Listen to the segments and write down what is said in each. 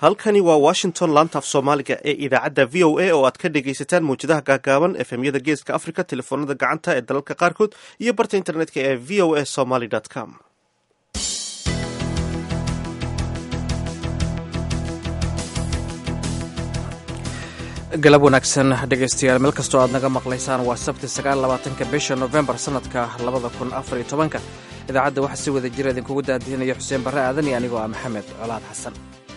halkani waa washington laanta af soomaaliga ee idaacadda v o a oo aad ka dhegaysataan mawjadaha gaagaaban efemyada geeska africa telefoonada gacanta ee dalalka qaarkood iyo barta internetka ee v o a somaly com galab wanaagsan dhegaystayaal meel kastoo aad naga maqlaysaan waa sabti sagaallabaatanka bisha nofembar sannadka labada kun afar iyo tobanka idaacadda waxaa si wada jira idinkugu daadihinaya xuseen barre aadan iyo anigoo ah maxamed colaad xasan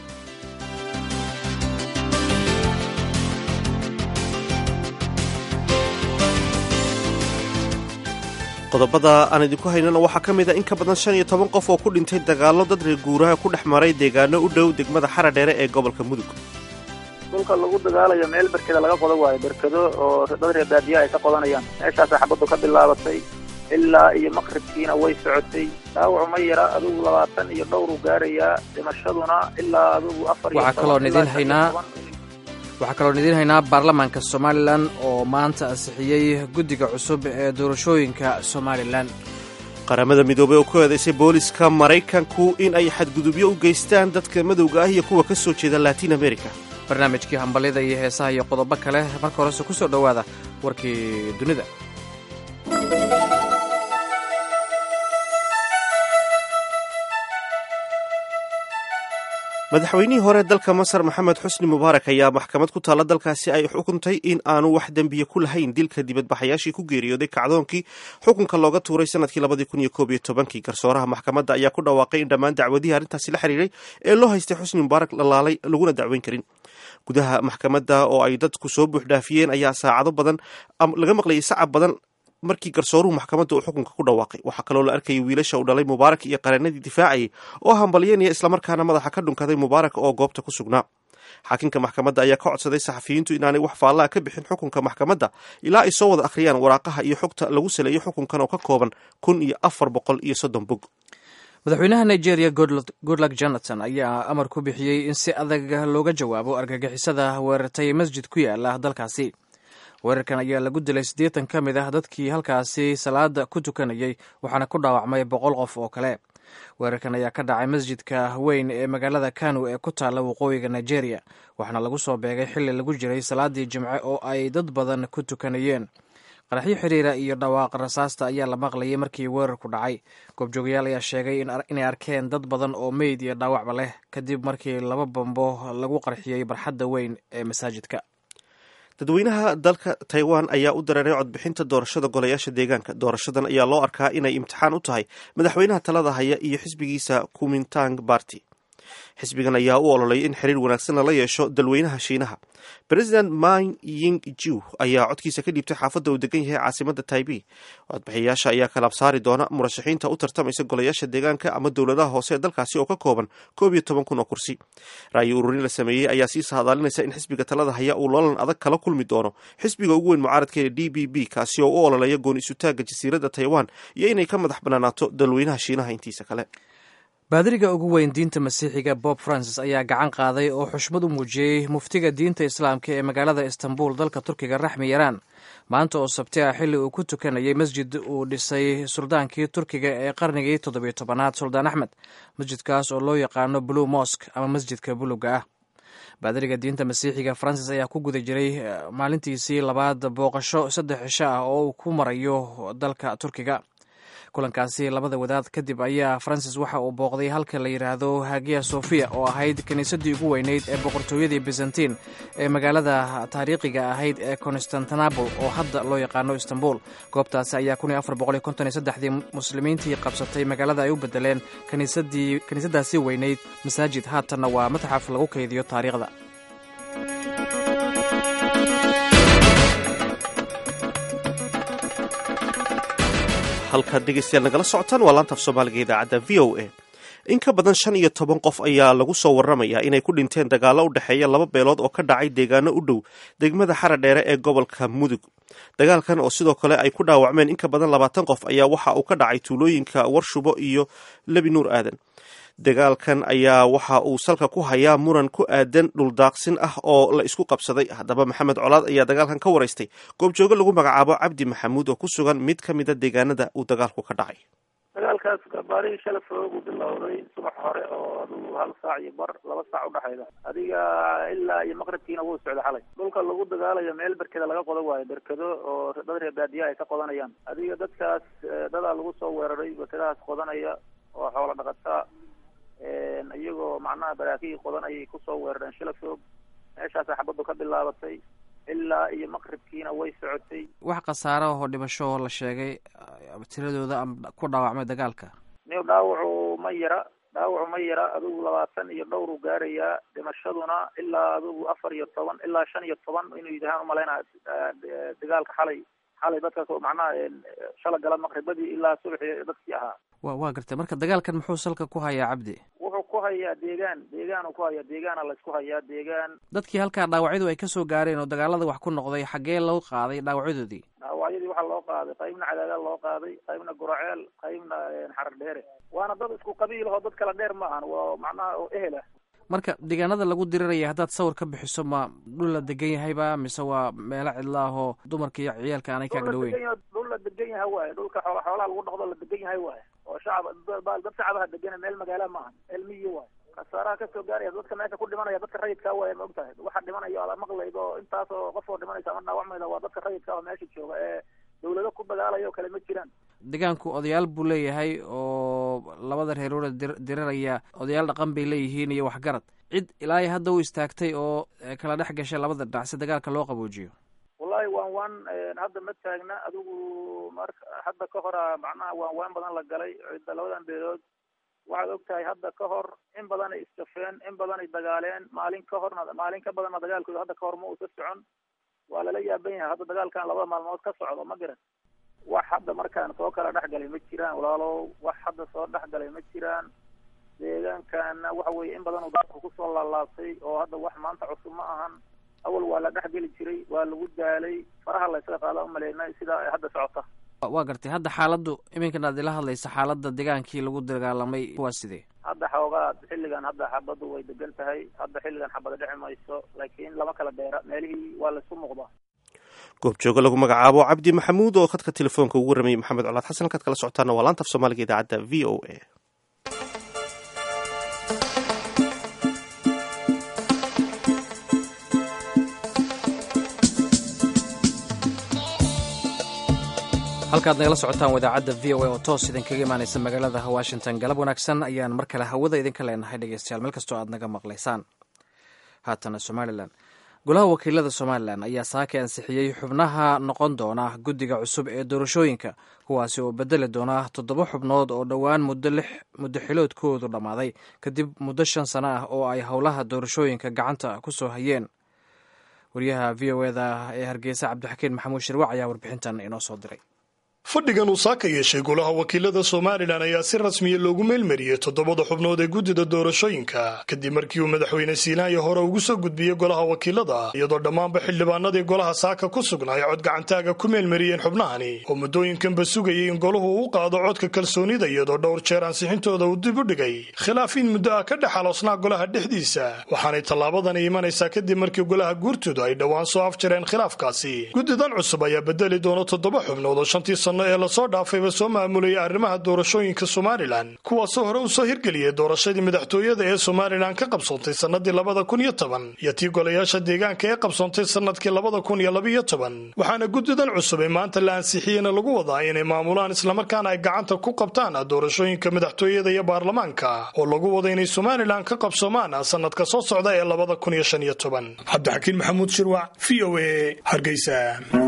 qodobada aan idinku haynana waxaa ka mid a in ka badan shan iyo toban qof oo ku dhintay dagaallo dad reer guuraha ku dhex maray deegaano u dhow degmada xara dheere ee gobolka mudug dhulka lagu dagaalayo meel berkeda laga qodo waayo berkedo oo dad reer baadiya ay ka qodanayaan meeshaasa xabaddu ka bilaabatay ilaa iyo maqribkiina way socotay dhaawacu ma yara adugu labaatan iyo dhowru gaarayaa dhimashaduna ilaa adugu afar iyo waxaa kaloon idiin haynaa waxaa kaloon idiin haynaa baarlamaanka somalilan oo maanta ansixiyey guddiga cusub ee doorashooyinka somalilan qaramada midoobey oo ku eedaysay booliska maraykanku in ay xadgudubyo u geystaan dadka madowga ah iyo kuwa ka soo jeeda latin america barnaamijkii hambalyada iyo heesaha iyo qodobo kale marka horese ku soo dhowaada warkii dunida madaxweynihii hore dalka masar maxamed xusni mubaarak ayaa maxkamad ku taalla dalkaasi ay xukuntay in aanu wax dembiye ku lahayn dilka dibadbaxayaashii ku geeriyooday kacdoonkii xukunka looga tuuray sanadkii labadii kun iyo koob iyo tobankii garsooraha maxkamadda ayaa ku dhawaaqay in dhammaan dacwadihii arrintaasi la xiriiray ee loo haystay xusni mubaarak la laalay laguna dacweyn karin gudaha maxkamadda oo ay dadku soo buuxdhaafiyeen ayaa saacado badan laga maqlayay sacab badan markii garsooruhu maxkamadda uu xukunka ku dhawaaqay waxaa kaloo la arkayay wiilasha uu dhalay mubaarak iyo qareenadii difaacayay oo hambalyanaya islamarkaana madaxa ka dhunkaday mubaarak oo goobta ku sugnaa xaakinka maxkamadda ayaa ka codsaday saxafiyiintu inaanay wax faallaa ka bixin xukunka maxkamadda ilaa ay soo wada akhriyaan waraaqaha iyo xogta lagu saleeyo xukunkan oo ka kooban kun iyo afar boqol iyo soddon bog madaxweynaha nigeria goodluck jonathan ayaa amar ku bixiyey in si adag looga jawaabo argagixisada weerartay masjid ku yaala dalkaasi weerarkan ayaa lagu dilay siddeetan ka mid ah dadkii halkaasi salaada ku tukanayay waxaana ku dhaawacmay boqol qof oo kale weerarkan ayaa ka dhacay masjidka weyn ee magaalada kanu ee ku taalla waqooyiga nigeria waxaana lagu soo beegay xilli lagu jiray salaadii jimce oo ay dad badan ku tukanayeen qaraxyo xiriira iyo dhawaaq rasaasta ayaa la maqlayay markii weerarku dhacay goobjoogayaal ayaa sheegay inay arkeen dad badan oo meyd iyo dhaawacba leh kadib markii laba bambo lagu qarxiyey barxadda weyn ee masaajidka dadweynaha dalka taiwan ayaa u dareeray codbixinta doorashada golayaasha deegaanka doorashadan ayaa loo arkaa inay imtixaan u tahay madaxweynaha talada haya iyo xisbigiisa kumintang barty xisbigan ayaa u ololay in xiriir wanaagsan lala yeesho dalweynaha shiinaha president min ying ju ayaa codkiisa ka dhiibtay xaafadda uu degan yahay caasimada taibei codbixiyayaasha ayaa kalaab saari doona murashaxiinta u tartamaysa golayaasha deegaanka ama dowladaha hoose ee dalkaasi oo ka kooban koob iyo toban kun oo kursi ra'yi ururin la sameeyey ayaa sii sahadaalinaysa in xisbiga talada haya uu loolan adag kala kulmi doono xisbiga ugu weyn mucaaradka ee d b b kaasi oo u ololeeya gooni isutaagga jasiiradda taiwan iyo inay ka madax banaanaato dalweynaha shiinaha intiisa kale baadiriga ugu weyn diinta masiixiga bob francis ayaa gacan qaaday oo xushmad u muujiyey muftiga diinta islaamka ee magaalada istanbul dalka turkiga raxmi yaraan maanta oo sabti ah xilli uu ku tukanayay masjid uu dhisay suldaankii turkiga ee qarnigii toddobiyo tobanaad suldaan axmed masjidkaas oo loo yaqaano blue mosk ama masjidka buluga ah baadiriga diinta masiixiga francis ayaa ku guda jiray maalintiisii labaad booqasho saddex cisho ah oo uu ku marayo dalka turkiga kulankaasi labada wadaad kadib ayaa francis waxa uu booqday halka la yidhaahdo hagiya sofiya oo ahayd kiniisadii ugu weyneyd ee boqortooyadii byzantin ee magaalada taariikhiga ahayd ee constantinabl oo hadda loo yaqaano istanbul goobtaasi ayaa kun iyo afar boqol iyo konton iyo saddexdii muslimiintii qabsatay magaalada ay u bedeleen kiniisadaasi weyneyd masaajid haatanna waa matxaf lagu kaydiyo taariikhda halkaad dhegeystayaal nagala socotaan waa laantaaf soomaaliga idaacadda v o a in ka badan shan iyo toban qof ayaa lagu soo waramayaa inay ku dhinteen dagaallo u dhexeeya laba beelood oo ka dhacay deegaano u dhow degmada xara dheere ee gobolka mudug dagaalkan oo sidoo kale ay ku dhaawacmeen in ka badan labaatan qof ayaa waxa uu ka dhacay tuulooyinka warshubo iyo lebi nuur aadan dagaalkan ayaa waxa uu salka ku hayaa muran ku aadan dhuldaaqsin ah oo la isku qabsaday haddaba maxamed colaad ayaa dagaalkan ka waraystay goobjooge lagu magacaabo cabdi maxamuud oo ku sugan mid ka mida deegaanada uu dagaalku ka dhacay dagaalkaas gabaarihii shala foogu bilowday subax hore oo adigu hal saac iyo bar laba saac udhexayda adiga ilaa iyo maqribkiina wuu socda xalay dhulka lagu dagaalayo meel berkeda laga qodo waayo berkedo oo dad reer baadiyaha ay ka qodanayaan adiga dadkaas dadaa lagu soo weeraray berkedahaas qodanaya oo xoola dhaqataa iyagoo macnaha baraakihii qodanayay kusoo weerareen shala foog meeshaasa xabaddu ka bilaabatay ilaa iyo maqribkiina way socotay wax khasaaro ahoo dhimasho oo la sheegay tiradooda ama ku dhaawacmay dagaalka niw dhaawacu ma yara dhaawacu ma yara adigu labaatan iyo dhowru gaarayaa dhimashaduna ilaa adigu afar iyo toban ilaa shan iyo toban inuu yidhahaan umalaynaa dagaalka xalay xalay dadkaas macnaha shala gala maqribadii ilaa subaxii dadkii ahaa wa waa gartay marka dagaalkan muxuu salka ku hayaa cabdi wuxuu ku hayaa deegaan deegaan ku hayaa deegaana laysku hayaa deegaan dadkii halkaa dhaawacyadu ay kasoo gaareen oo dagaalada wax ku noqday xaggee loo qaaday dhaawacyadoodii dhaawacyadii waxaa loo qaaday qaybna cadaagaal loo qaaday qaybna guraceel qaybna xarar dheere waana dad isku qabiil oo dad kala dheer ma ahan waa macnaha oo ehel ah marka deegaanada lagu diriraya haddaad sawir ka bixiso ma dhul la degan yahayba mise waa meelo cidla ahoo dumarka iyo ciyaalka aanay kaaga dhaweyn dhul la degan yahay waaye dhulka xoola xoolaha lagu dhaqdo la degan yahay waaye oo shacab dad shacabaha degana meel magaala ma ahan meel miyi waaye khasaaraha kasoo gaaraya dadka meesha ku dhimanaya dadka rayidkaa waaye ma og tahay waxa dhimanaya ala maqlaydo intaas oo qof oo dhimanaysa ama dhaawacmayda waa dadka rayidka oo meesha jooga ee dawlado ku dagaalaya oo kale ma jiraan deegaanku odayaal buu leeyahay oo labada reerooda dir diriraya odayaal dhaqan bay leeyihiin iyo waxgarad cid ilaa iyo hadda u istaagtay oo kala dhex gashay labada dhinac si dagaalka loo qaboojiyo wallahi waan waan hadda ma taagna adigu marka hadda ka hora macnaha waan waan badan la galay cidda labadan beelood waxaad og tahay hadda ka hor in badanay isjafeen in badanay dagaaleen maalin ka horna maalin ka badanna dagaalkooda hadda ka hor ma uusa socon waa lala yaaban yahay hadda dagaalkan labada maalmood ka socdo ma garan wax hadda markaan soo kala dhex galay ma jiraan walaalow wax hadda soo dhex galay ma jiraan deegaankana waxa weeye in badan uu dadku kusoo laalaabtay oo hadda wax maanta cusub ma ahan awal waa la dhex geli jiray waa lagu daalay faraha la ysaga qaada umaleynay sidaa ay hadda socota waa gartay hadda xaaladdu iminkan aad ila hadlaysa xaaladda degaankii lagu dagaalamay waa sidee hadda xoogaa xilligan hadda xabaddu way degan tahay hadda xilligan xabada dheci mayso laakiin lama kala dheera meelihii waa laysku muuqdaa goobjoogo lagu magacaabo cabdi maxamuud oo khadka telefoonka ugu waramayay maxamed colaad xasan halkaad kala socotaana waa laanta af soomaaliga idaacadda v o a halkaad nagala socotaan wadaacadda v o a oo toos idinkaga imaanaysa magaalada washington galab wanaagsan ayaan mar kale hawada idinka leenahay dhegeystayaal meel kastoo aad naga maqlaysaan haatana somalilan golaha wakiilada somalilan ayaa saaka ansixiyey xubnaha noqon doona guddiga cusub ee doorashooyinka kuwaasi oo bedeli doona toddoba xubnood oo dhowaan muddo lix muddo xiloodkoodu dhammaaday kadib muddo shan sano ah oo ay howlaha doorashooyinka gacanta ku soo hayeen wariyaha v o eda ee hargeysa cabdixakiin maxamuud shirwac ayaa warbixintan inoo soo diray fadhigan uu saaka yeeshay golaha wakiilada somalilan ayaa si rasmiya loogu meelmariyey toddobada xubnood ee guddida doorashooyinka kadib markii uu madaxweyne siinaaya hore ugu soo gudbiyey golaha wakiilada iyadoo dhammaanba xildhibaanadii golaha saaka ku sugnaa ay cod gacantaaga ku meelmariyeen xubnahani oo muddooyinkanba sugayay in golahu u qaado codka kalsoonida iyadoo dhowr jeer ansixintooda uu dib u dhigay khilaaf in muddo ah ka dhex aloosnaa golaha dhexdiisa waxaanay tallaabadani imanaysaa kadib markii golaha guurtoodu ay dhowaan soo afjareen khilaafkaasi guddidan cusub ayaa bedeli doona toddoba xubnood oo shantii sano ee lasoo dhaafayba soo maamulayay arrimaha doorashooyinka somalilan kuwaasoo hore u soo hirgeliyey doorashadii madaxtooyada ee somalilan ka qabsoontay sannadii labada kun iyo toban iyo tii golayaasha deegaanka ee qabsoontay sannadkii labada kun iyo labaiyo toban waxaana guddidan cusub ee maanta la ansixiyeyna lagu wadaa inay maamulaan islamarkaana ay gacanta ku qabtaan doorashooyinka madaxtooyada iyo baarlamaanka oo lagu wada inay somalilan ka qabsoomaan sannadka soo socda ee labada kun iyo shan iyo toban cabdixakiin maxamuud shirwac v o a hargeysa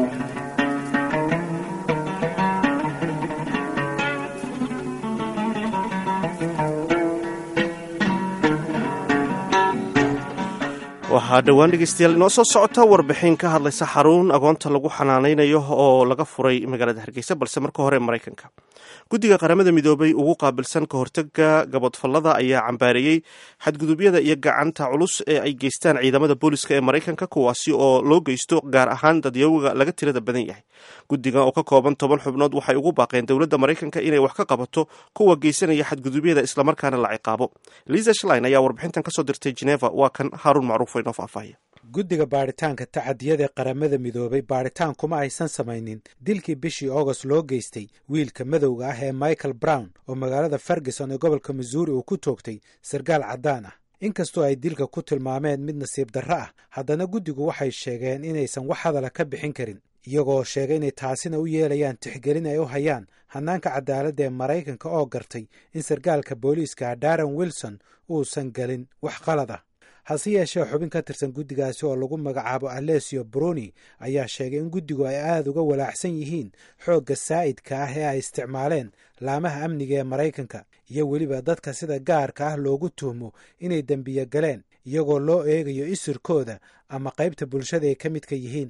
waxaa dhowaan dhegeystayaal inoo soo socota warbixin ka hadlaysa xarun agoonta lagu xanaanaynayo oo laga furay magaalada hargeysa balse marka hore maraykanka guddiga qaramada midoobay ugu qaabilsan ka hortaga gabodfallada ayaa cambaareeyey xadgudubyada iyo gacanta culus ee ay geystaan ciidamada booliska ee maraykanka kuwaasi oo loo geysto gaar ahaan dadyawoga laga tirada badan yahay guddigan oo ka kooban toban xubnood waxay ugu baaqeen dowladda maraykanka inay wax ka qabato kuwa geysanaya xadgudubyada islamarkaana la ciqaabo liza shlin ayaa warbixintan kasoo dirtay geneva waa kan haaruun macruuf inoo faahfaahiya guddiga baadhitaanka tacadiyada ee qaramada midoobay baadhitaan kuma aysan samaynin dilkii bishii august loo geystay wiilka madowga ah ee michael brown oo magaalada ferguson ee gobolka missouri uu ku toogtay sarkaal caddaan ah inkastoo ay dilka ku tilmaameen mid nasiib darro ah haddana guddigu waxay sheegeen inaysan wax hadala ka bixin karin iyagoo sheegay inay taasina u yeelayaan tixgelin ay u hayaan hannaanka cadaaladda ee maraykanka oo gartay in sarkaalka booliiska daran wilson uusan gelin wax qalad ah hase yeeshee xubin ka tirsan guddigaasi oo lagu magacaabo alesio bruni ayaa sheegay in guddigu ay aada uga walaacsan yihiin xoogga saa'idka ah ee ay isticmaaleen laamaha amniga ee maraykanka iyo weliba dadka sida gaarka ah loogu tuhmo inay dembiyo galeen iyagoo loo eegayo isirkooda ama qaybta bulshada ay ka midka yihiin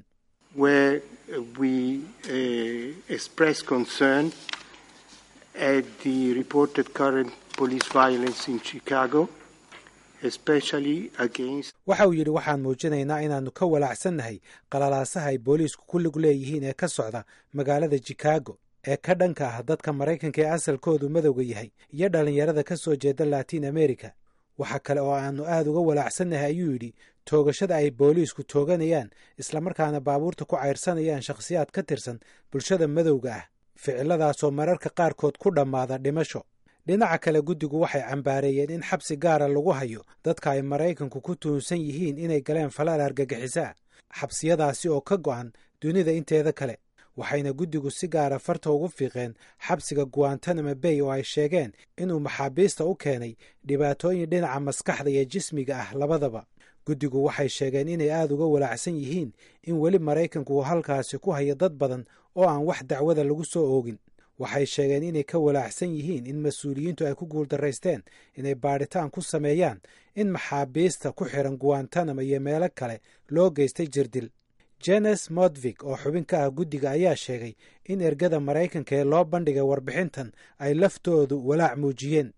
waxa uu yidhi waxaan muujinaynaa inaannu ka walaacsannahay qalalaasaha ay booliisku ku lug leeyihiin ee ka socda magaalada chicago ee ka dhanka ah dadka maraykanka ee asalkoodu madowga yahay iyo dhallinyarada ka soo jeeda latiin america waxa kale oo aannu aad uga walaacsannahay ayuu yidhi toogashada ay booliisku tooganayaan islamarkaana baabuurta ku cayrsanayaan shakhsiyaad ka tirsan bulshada madowga ah ficiladaasoo mararka qaarkood ku dhammaada dhimasho dhinaca kale guddigu waxay cambaareeyeen in xabsi gaara lagu hayo dadka ay maraykanku ku tuhunsan yihiin inay galeen falaal argagixisaa xabsiyadaasi oo ka go'an dunida inteeda kale waxayna guddigu si gaara farta ugu fiiqeen xabsiga guantanamo bay oo ay sheegeen inuu maxaabiista u keenay dhibaatooyin dhinaca maskaxda iyo jismiga ah labadaba guddigu waxay sheegeen inay aada uga walaacsan yihiin in weli maraykanku uu halkaasi ku hayo dad badan oo aan wax dacwada lagu soo oogin waxay sheegeen inay ka walaacsan yihiin in mas-uuliyiintu ay ku guuldaraysteen inay baadhitaan ku sameeyaan in maxaabiista ku xiran guantanamo iyo meelo kale loo geystay jirdil jenes modvig oo xubin ka ah guddiga ayaa sheegay in ergada maraykanka ee loo bandhigay warbixintan ay laftoodu walaac muujiyeen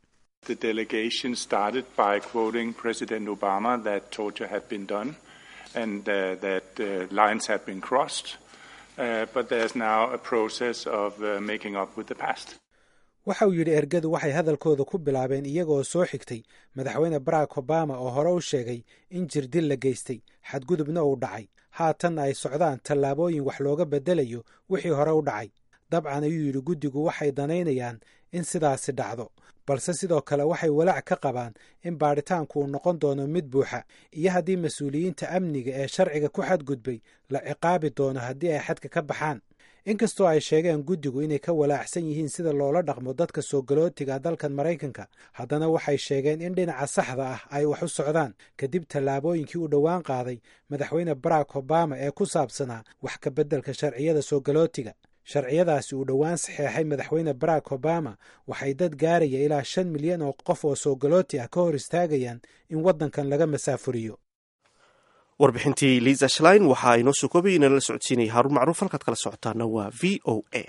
waxa uu yidhi ergadu waxay hadalkooda ku bilaabeen iyagaoo soo xigtay madaxweyne barack obama oo hore u sheegay in jirdil la geystay xadgudubna uu dhacay haatanna ay socdaan tallaabooyin wax looga beddelayo wixii hore u dhacay dabcan ayuu yidhi guddigu waxay danaynayaan in sidaasi dhacdo balse sidoo kale waxay walaac ka qabaan in baadhitaanku uu noqon doono mid buuxa iyo haddii mas-uuliyiinta amniga ee sharciga ku xadgudbay la ciqaabi doono haddii ay xadka ka baxaan inkastoo ay sheegeen guddigu inay ka walaacsan yihiin sida loola dhaqmo dadka soo galootiga dalkan maraykanka haddana waxay sheegeen in dhinaca saxda ah ay wax u socdaan kadib tallaabooyinkii uu dhowaan qaaday madaxweyne barack obama ee ku saabsanaa wax ka beddelka sharciyada soo galootiga sharciyadaasi uu dhowaan saxeexay madaxweyne barack obama waxay dad gaaraya ilaa shan milyan oo qof oo soo galooti ah ka hor istaagayaan in waddankan laga masaafuriyo warbixintii liisa shlein waxaa inoo soo koobay inala la socodsiinaya haruun macruuf halkaad kala socotaana waa v o a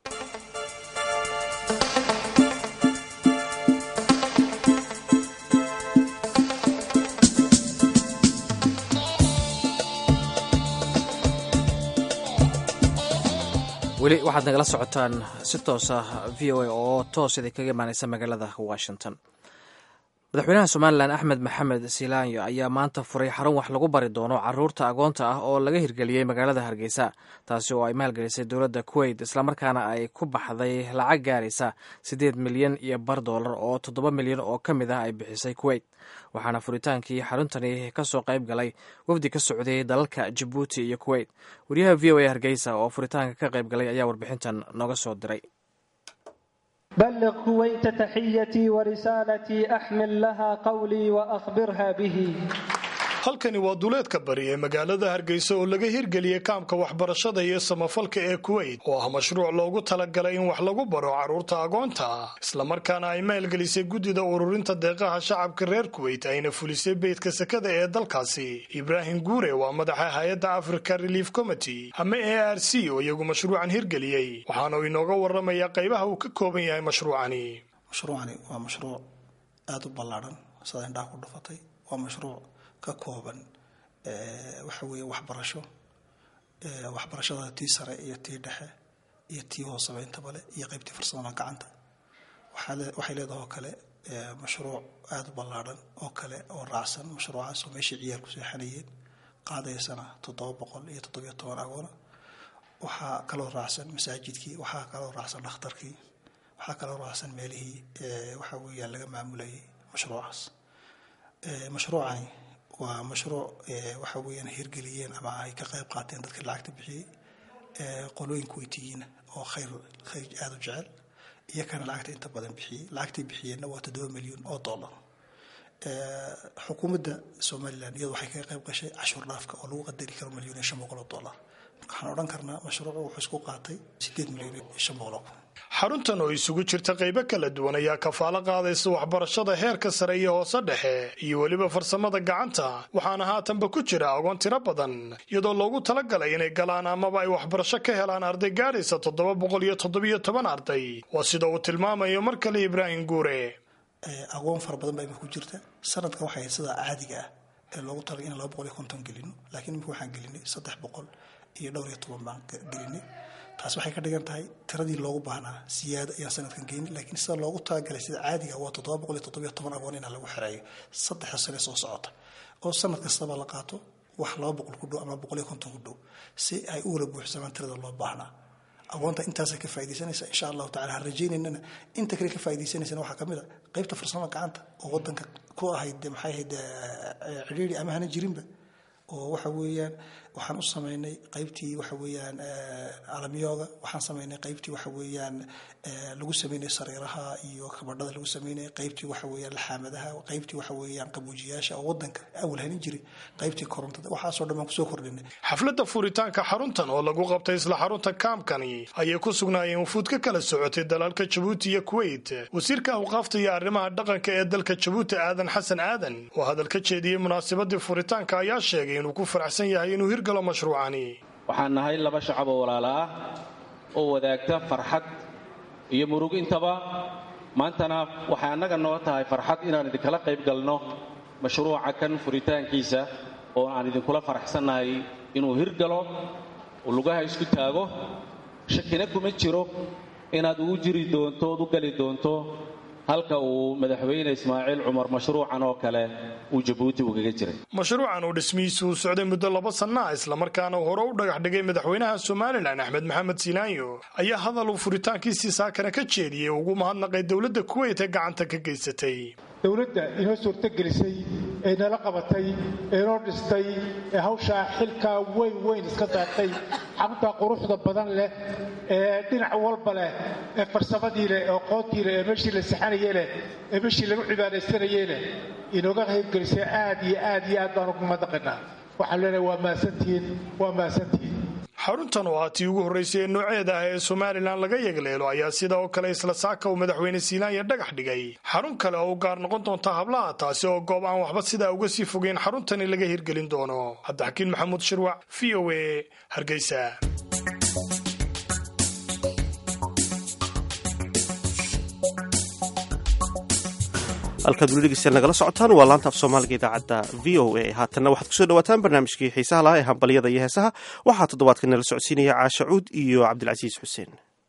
weli waxaad nagala socotaan si toosa v o a oo toos idin kaga imaaneysa magaalada washington madaxweynaha somalilan axmed maxamed silaanyo ayaa maanta furay xarun wax lagu bari doono caruurta agoonta ah oo laga hirgeliyey magaalada hargeysa taasi oo ay maalgelisay dowladda kuwait islamarkaana ay ku baxday lacag gaaraysa siddeed milyan iyo bar doolar oo toddoba milyan oo ka mid ah ay bixisay kuwait waxaana furitaankii xaruntani kasoo qayb galay wafdi ka socday dalalka jabuuti iyo kuwait wariyaha v o a hargeysa oo furitaanka ka qayb galay ayaa warbixintan nooga soo diray بلغ كويت تحيتي ورسالتي أحمل لها قولي وأخبرها به halkani waa duleedka bari ee magaalada hargeysa oo laga hirgeliyey kaamka waxbarashada iyo samafalka ee kuwait oo ah mashruuc loogu talagalay in wax lagu baro carruurta agoonta islamarkaana ay maalgelisay guddida ururinta deeqaha shacabka reer kuwait ayna fulisay beydka sekada ee dalkaasi ibraahim guure waa madaxa hay-adda africa relief committee ama a r c oo iyagu mashruucan hirgeliyey waxaana uu inooga waramayaa qaybaha uu ka kooban yahay mashruucani mashruucani waa mashruuc aada u ballaadhan sida indhaha ku dhufatay waa mashruuc ka kooban waxa weeye waxbarasho waxbarashada tii sare iyo tii dhexe iyo tii hooseba intaba le iyo qaybtii farsamada gacanta waxay leedahay oo kale mashruuc aada u ballaadhan oo kale oo raacsan mashruucaas oo meeshii ciyaalku seexanayeen qaadaysana toddoba boqol iyo toddobiyo toban agoona waxaa kaloo raacsan masaajidkii waxaa kaloo raacsan dhakhtarkii waxaa kaloo raacsan meelihii waxa weeyaan laga maamulayay mashruucaas mashruucani waa mashruuc waxa weeyaan hirgeliyeen ama ay ka qayb qaateen dadka lacagta bixiyey qolooyin kuweytiyiina oo khayr khayr aada u jecel iyo kana lacagta inta badan bixiyey lacagtay bixiyeenna waa toddoba milyan oo dollar xukuumadda somalilan iyadu waxay kaga qayb gashay cashuur dhaafka oo lagu qadari karo milyan iyo shan boqol oo dollar waxaan odhan karnaa mashruucu wuxuu isku qaatay sideed milyan iyo shan boqol oo kun xaruntan oo isugu jirta qaybo kala duwan ayaa kafaalo qaadaysa waxbarashada heerka sare iyo hoose dhexe iyo weliba farsamada gacanta waxaana haatanba ku jira agoon tiro badan iyadoo loogu talagalay inay galaan amaba ay waxbarasho ka helaan arday gaadhaysa toddoba boqol iyo toddobiyo toban arday waa sida uu tilmaamayo mar kale ibraahim guure aqoon fara badan baa imika ku jirta sanadkan waxay sida caadiga ah ee loogu talagay in laba boqol iyo konton gelino laakiin imika waxaan gelinay saddex boqol iyo dhowr iyo toban baan gelinay taas waxay ka dhigan tahay tiradii loogu baahnaa siyaado ayaan sanadkan geyni laakiin sida loogu talagalay sida caadiga waa toddoba boqol iyo toddobiyo toban agoon inaa lagu xereeyo saddexda sane soo socota oo sanad kastaba la qaato wax laba boqol ku dhow ama boqol iyo konton ku dhow si ay u wala buuxsamaan tirada loo baahnaa agoonta intaasay ka faa'idaysanaysa insha allahu tacala ha rajaynaynana inta kale ka faa'idaysanaysana waxaa ka mid a qaybta farsamo gacanta oo waddanka ku ahayd maxay ahayd cidhiiri ama hana jirinba oo waxa weeyaan waxaan u samaynay qaybtii waxa weeyaan alamyooga waxaan samaynay qaybtii waxa weeyaan lagu sameynay sariiraha iyo kabadhada lagu sameynay qaybtii waxa weeyaan laxaamadaha qaybtii waxa weeyaan qabuujiyaasha oo wadanka awal hanin jiray qaybtii korontada waxaasoo dhan baan kusoo kordhinay xafladda furitaanka xaruntan oo lagu qabtay isla xarunta kaamkani ayay ku sugnaayeen wufuud ka kala socotay dalalka jabuuti iyo kuwait wasiirka awqaafta iyo arrimaha dhaqanka ee dalka jabuuti aadan xasan aadan oo hadal ka jeediyey munaasabadii furitaanka ayaa sheegay inuu ku faraxsan yahay inuu hirgalo mashruucani waxaan nahay laba shacab oo walaala ah oo wadaagta farxad iyo murug intaba maantana waxay annaga noo tahay farxad inaan idinkala qayb galno mashruuca kan furitaankiisa oo aan idinkula faraxsannahay inuu hirgalo oo lugaha isku taago shakina kuma jiro inaad ugu jiri doonto ood u gali doonto halka uu madaxweyne ismaaciil cumar mashruucan oo kale uu jabuuti ugaga jiray mashruucan uu dhismihiisu uu socday muddo laba sanna ah islamarkaana hore u dhagax dhigay madaxweynaha somalilan axmed maxamed siinaanyo ayaa hadal uu furitaankiisii saakana ka jeediyey ugu mahadnaqay dowladda kuweyt ee gacanta ka geysatay dowladda inoo suurtogelisay ee nala qabatay ee noo dhistay ee hawshaa xilkaa weyn weyn iska daartay xaruntaa quruxda badan leh ee dhinac walba leh ee farsamadii leh ee aqoontii leh ee meeshii la saxanayey leh ee meeshii lagu cibaadaysanayey leh inooga qaybgelisay aad iyo aad iyo aad baan ugu madaqinaa waxaan leenahay waa mahadsantihiin waa mahadsantihiin xaruntan oo ah tii ugu horraysay ee nooceeda ah ee somalilan laga yegleelo ayaa sida oo kale isla saaka uu madaxweyne siinaanya dhagax dhigay xarun kale oo u gaar noqon doonta hablaha taasi oo goob aan waxba sidaa uga sii fogeyn xaruntani laga hirgelin doono cabdixakiin maxamuud shirwac v o a hargeysa halkaad weli dhegeystayaal nagala socotaan waa laanta af soomaaliga idaacadda v o a haatanna waxaad kusoo dhawaataan barnaamijkii xiisaha lahaa ee hambalyada iyo heesaha waxaa toddobaadka nala socodsiinaya caasha cuud iyo cabdilcasiis xuseen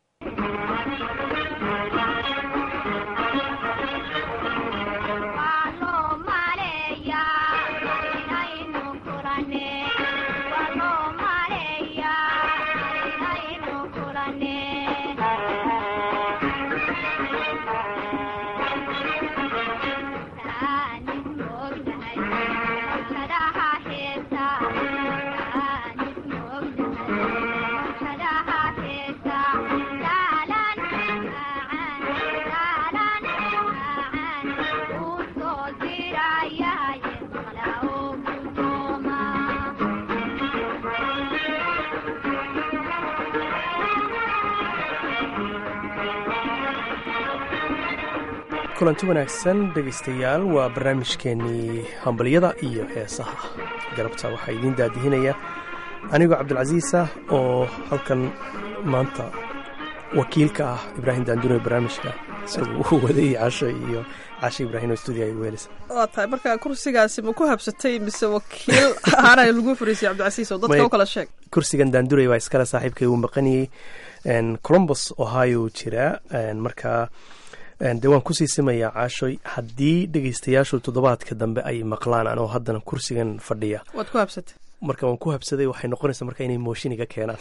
kulanti wanaagsan dhegaystayaal waa barnaamijkeennii hambalyada iyo heesaha galabta waxaa idiin daadihinaya anigoo cabdilcasiis ah oo halkan maanta wakiilka ah ibraahim daandure barnaamijka isagu u waday casho iyo casho ibraahim oo stuudiga ay weelisa waa tahay marka kursigaasi ma ku habsatay mise wakiil ahaana lagu fariisay cabdilcasiis oo dadka u kala sheeg kursigan daandurey waa iskale saaxiibkay uu maqanayey colombus ohio jira marka dee waan kusii simayaa caashoy haddii dhegaystayaashu toddobaadka dambe ay maqlaan anoo haddana kursigan fadhiya waad ku habsatay marka waan ku habsaday waxay noqonaysaa marka inay mooshin iga keenaan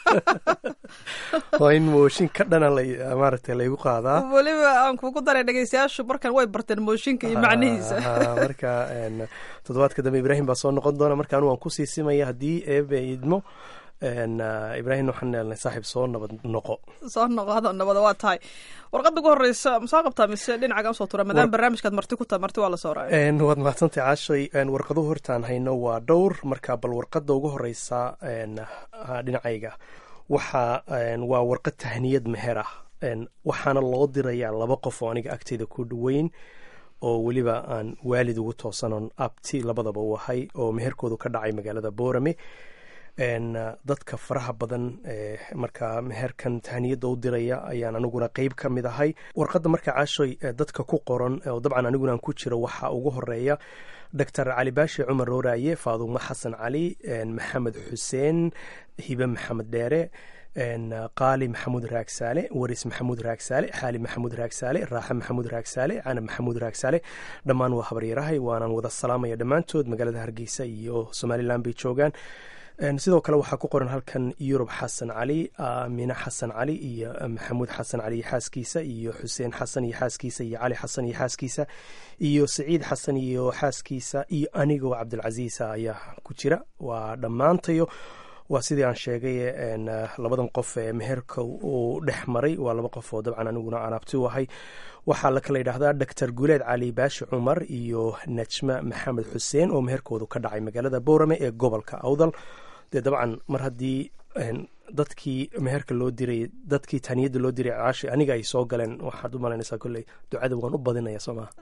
waa in mooshin ka dhana la- maaragtay laygu qaadaa weliba aan kugu daray dhegeystayaashu markan way barteen mooshinka iyo macnihiisa Ah, marka een, toddobaadka dambe ibraahim baa soo noqon doona marka anu waan kusii simaya haddii eebe idmo een, ah, ibraahim waxaan leelnay saaxiib soo nabad noqo soo noqoda nabada waa tahay warqadda ugu horeysa ma soo qabtaa mise dhinacaga usoo tura maadaama barnaamijkaad marti ku tahay marti waa la soo raacay Een, waad mahadsantay caashay een, warqaduhu hortaan hayno waa dhowr marka bal warqadda ugu horeysa een, ah, dhinacayga waxa een, waa warqad tahniyad meher ah Een, waxaana loo dirayaa laba qof oo aniga agteyda ku dhaweyn oo weliba aan waalid ugu toosanon abti labadaba u ahay oo meherkoodu ka dhacay magaalada boorame een, ah, dadka faraha badan ee marka meherkan tahniyadda u diraya ayaan aniguna qeyb ka mid ahay warqadda marka caashoy ee dadka ku qoran oo dabcan aniguna aan ku jiro waxaa ugu horeeya doctor cali baashi cumar rooraaye faadumo xasan cali een, maxamed xuseen hibe maxamed dheere een, qaali maxamuud raagsaale waris maxamuud raagsaale xaali maxamuud raagsaale raaxe maxamuud raagsaale canab maxamuud raagsaale dhammaan waa habaryarahay waanaan wada salaamaya dhammaantood magaalada hargeysa iyo somalilan bay joogaan Een, sidoo kale waxaa ku qoran halkan yurub xasan cali aamine xasan cali iyo maxamuud xasan cali iyo xaaskiisa iyo xuseen xasan iyo xaaskiisa iyo cali xasan iyo xaaskiisa iyo saciid xasan iyo xaaskiisa iyo anigoo cabdilcasiisa ayaa ku jira waa dhammaantayo waa sidii aan sheegay een, ah, labadan qof ee meherka uu dhex maray waa laba qof oo dabcan aniguna aan abti u ahay waxaa la kala yidhaahdaa doctor guuleed cali baashi cumar iyo najma maxamed xuseen oo meherkoodu ka dhacay magaalada boorame ee gobolka awdal dee dabcan mar haddii een, dadkii meherka loo diray dadkii taniyadda loo diray caashi aniga ay soo galeen waxaad u malaynaysaa kolley ducada waan u badinaya soo maha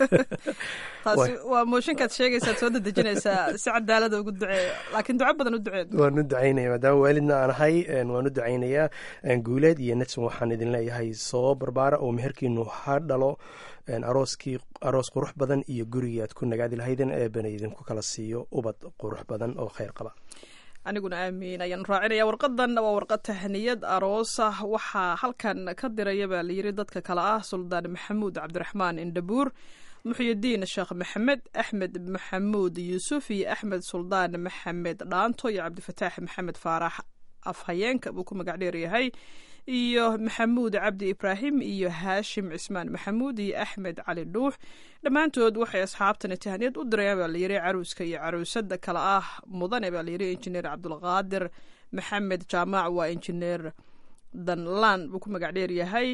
taasi waa mooshinkaad sheegaysaad soo dedejinaysaa si cadaalada ugu duceeya laakiin duco badan u duceed waan u ducaynaya maadaama waalidna aan ahay een, waan u ducaynayaa een, guuleed iyo najm waxaan idin leeyahay soo barbaara oo meherkiinu ha dhalo een, arooskii aroos qurux badan iyo gurigii aad ku nagaadi lahaydeen eebana idinku kala siiyo ubad qurux badan oo kheyr qaba aniguna aamiin ayaan raacinaya warqadan waa warqad tahniyad aroos ah waxaa halkan ka diraya baa layiri dadka kale ah suldaan maxamuud cabdiraxmaan indhabuur muxyidiin sheekh maxamed axmed maxamuud yuusuf iyo axmed suldaan maxamed dhaanto iyo cabdifataax maxamed faarax afhayeenka buu ku magac dheer yahay iyo maxamuud cabdi ibraahim iyo haashim cismaan maxamuud iyo axmed cali dhuux dhammaantood waxay asxaabtani tahniyad u dirayaan baa layiri caruuska iyo caruusada kale ah mudane baa layiri injineer cabdulqaadir maxamed jaamac waa injineer danlaan buu ku magac dheer yahay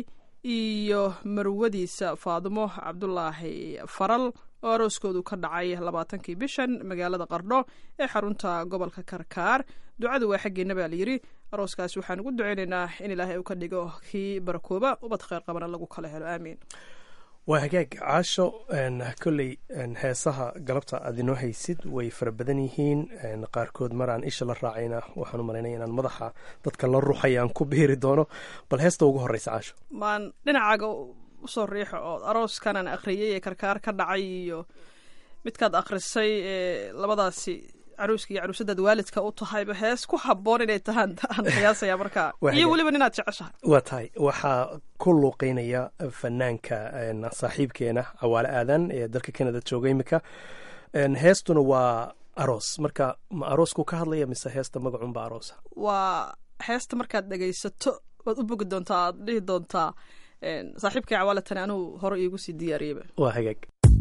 iyo marwadiisa faadumo cabdulaahi faral oo arooskoodu ka dhacay labaatankii bishan magaalada qardho ee xarunta gobolka karkaar ducadu waa xaggeena baa layiri arooskaasi waxaan ugu duceynaynaa in ilaahay uu ka dhigo kii barakooba ubad kheyr qabana lagu kala helo aamiin waa hagaag caasho een, kolley een, heesaha galabta aad inoo haysid way fara badan yihiin een, qaarkood maraan isha la raacayna waxaan u malaynaya inaan madaxa dadka la ruxaya aan ku biiri doono bal heesta ugu horeysa caasho maan dhinacaaga usoo riixo oo arooskanaan akhriyay ee karkaar ka dhacay iyo midkaad akhrisay ee labadaasi caruuska iyo caruusadaad waalidka u tahayba hees ku habboon inay tahaan aan qiyaasaya markaa Waa iyo hagaag. weliba ninaad jeceshahay waa tahay waxaa ku luuqeynaya fanaanka een, saaxiibkeena cawaale aadan ee dalka canada jooga imika Een, heestuna waa aroos marka ma aroosku ka hadlaya mise heesta magacunba aroosa waa heesta markaad dhegaysato waad u bogi doontaa aad dhihi doontaa een, saaxiibkay cawaalatani anuu hore iigu sii diyaariyeyba waa hagaag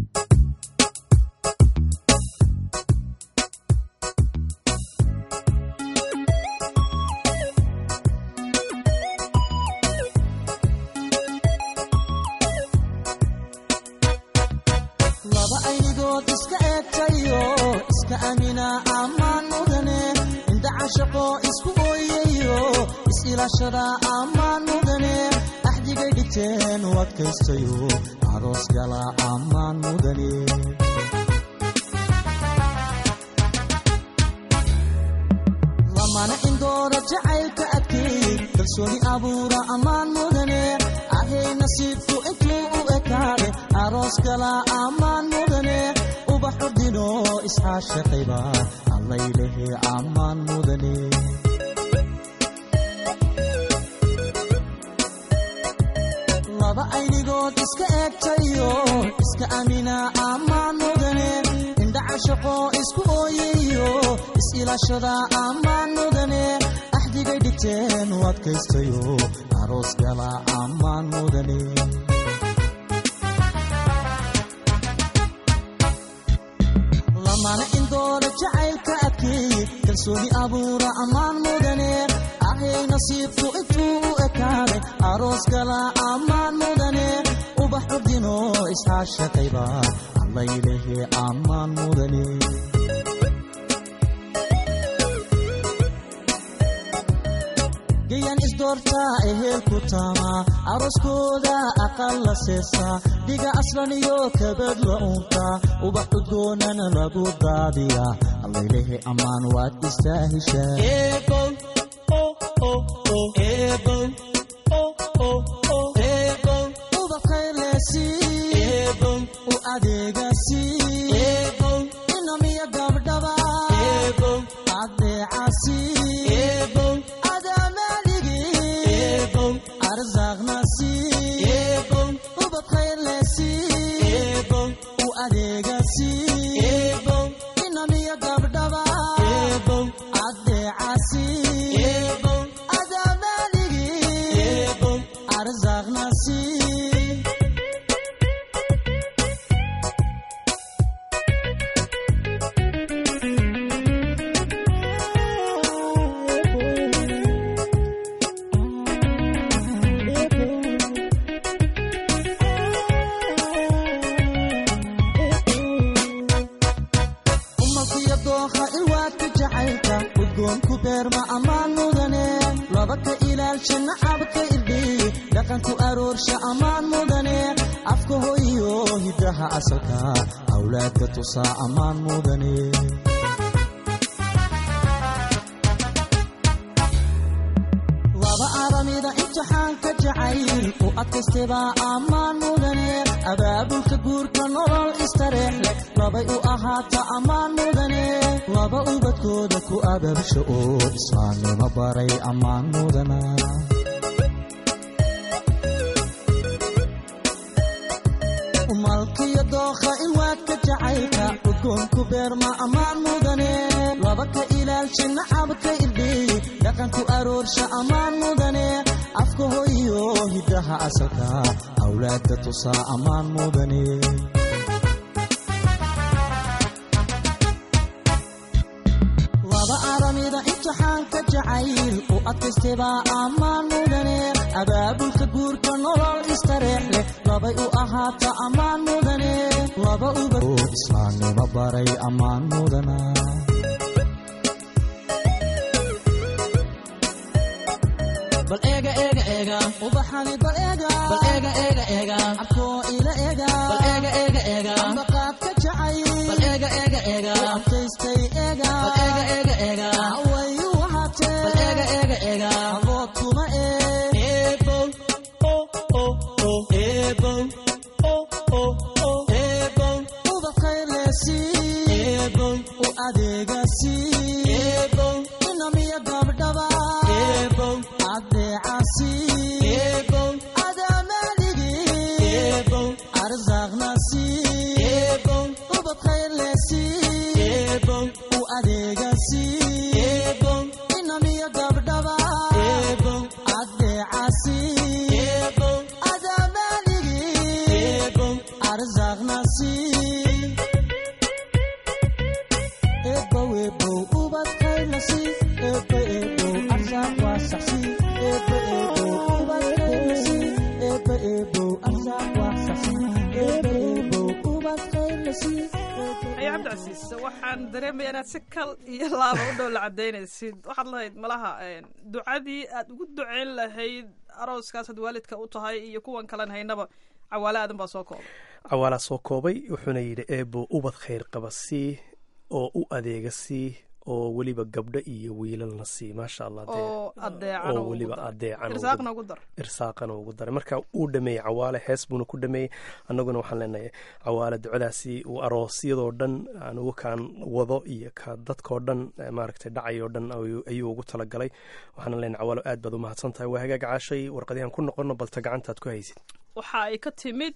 laba aynigood iska eegtayo iska amina ammaan mudane indha cashaqo isku ooyayo is-ilaashada ammaan mudane axdigay dhigteen u adkaystayo aroos gala ammaan mudane lamana indoora jacaylka adkeey kalsooni abuura ammaan mudane ahay nasiibku intuu u ekaade aroos gala ammaan mudane ubaxu dhino isxaashaqayba allaylehe ammaan mudane laba aynigood iska eegtayo iska amina ammaan mudane indha cashaqo isku ooyayo is ilaashada ammaan mudane axdigay dhigteen u adkaystayo aroos gala ammaan mudane lamana indoola jacaylka adkeeye kalsooni abuura ammaan mudane ahay nasiibku intuu u ekaaday aroos gala ammaan mudane ubax curdino isxaashaqayba allaylehe ammaan mudane gayan isdoortaa eheel ku taamaa arooskooda aqal la seesaa dhiga aslan iyo kabad la uuntaa ubax udgoonana lagu daadiyaa allaylehe ammaan waad istaaheshaa u adeegasi inamiya gabdhaba adeecasi awlaadka tusaa ammaan mudane laba aramida imtixaanka jacayl u adkaystebaa ammaan mudane abaabulka guurka nolol istareex leh labay u ahaata ammaan mudane laba ubadkooda ku abaabsha oo islaamnimo baray ammaan mudana malkiyo dookha ilwaadka jacaylka udgoonku beerma ammaan mudane laba ka ilaalsha nacabka irdheey dhaqanku aroorsha ammaan mudane afka hoyo hiddaha asalka awlaadka tusaa ammaan mudane laba aramida imtixaanka jacayl u adkaystebaa ammaan mudane abaabulka guurka nolol istareex leh labay u ahaata ammaan mudane laba uba islaamnimo baray ammaan mudana bal eega eega eega ubaxani bal eega bal eega eega eega abkoo ila eega bal eega eega eega ambaqaadka jacay bal eega eega eega adkaystay eega bal eega eega eega wayu wahaatee bal eega eega eega abood kuma ee eebow o o o eebow o o o eebow ubaqaylesi eebow u adeegasi eebow inamiya gabdhaba eebow adeecasi eebow adaamaligi eebow arsaaqnasi eebow ubadkhaylesi eebow u adeegasi eebow inamiya gabdhaba eebow adeecasi eebow adaamaligi eebow arsaaqnasi eebow eebow ubadkhaylasi eebo eebow arsaaq waasaxsi eebo eebow ubadkhaylasi eebo eebow arsaaq waasaxsi eebo eebow ubadkhaylasi ayo cabdicasiis waxaan dareemaya inaad si kal iyo laaba u dhow la cadaynaysid waxaad lahayd malaha ducadii aad ugu duceyn lahayd arooskaas had waalidka u tahay iyo kuwan kalen haynaba cawaale aadan baa soo koobay cawaalaa soo koobay wuxuuna yidhi eebo ubad khayr qaba sii oo u adeega sii oo weliba gabdho iyo wiilalna sii maasha allah dee oo adeecan oo weliba adeecan ugu irsaaqna ugu dar irsaaqana ugu daray marka uu dhameeyey cawaale hees buuna ku dhameeyey annaguna waxaan leenahay cawaale ducadaasi uu aroosyadoo dhan anugu kaan wado iyo ka dadkoo dhan maaragtay dhacayoo dhan ayuu ugu talagalay waxaana leenahay cawaalo aad baad u mahadsan tahay waa hagaag caashay warqadihan ku noqono balta gacantaad ku haysid waxa ay ka timid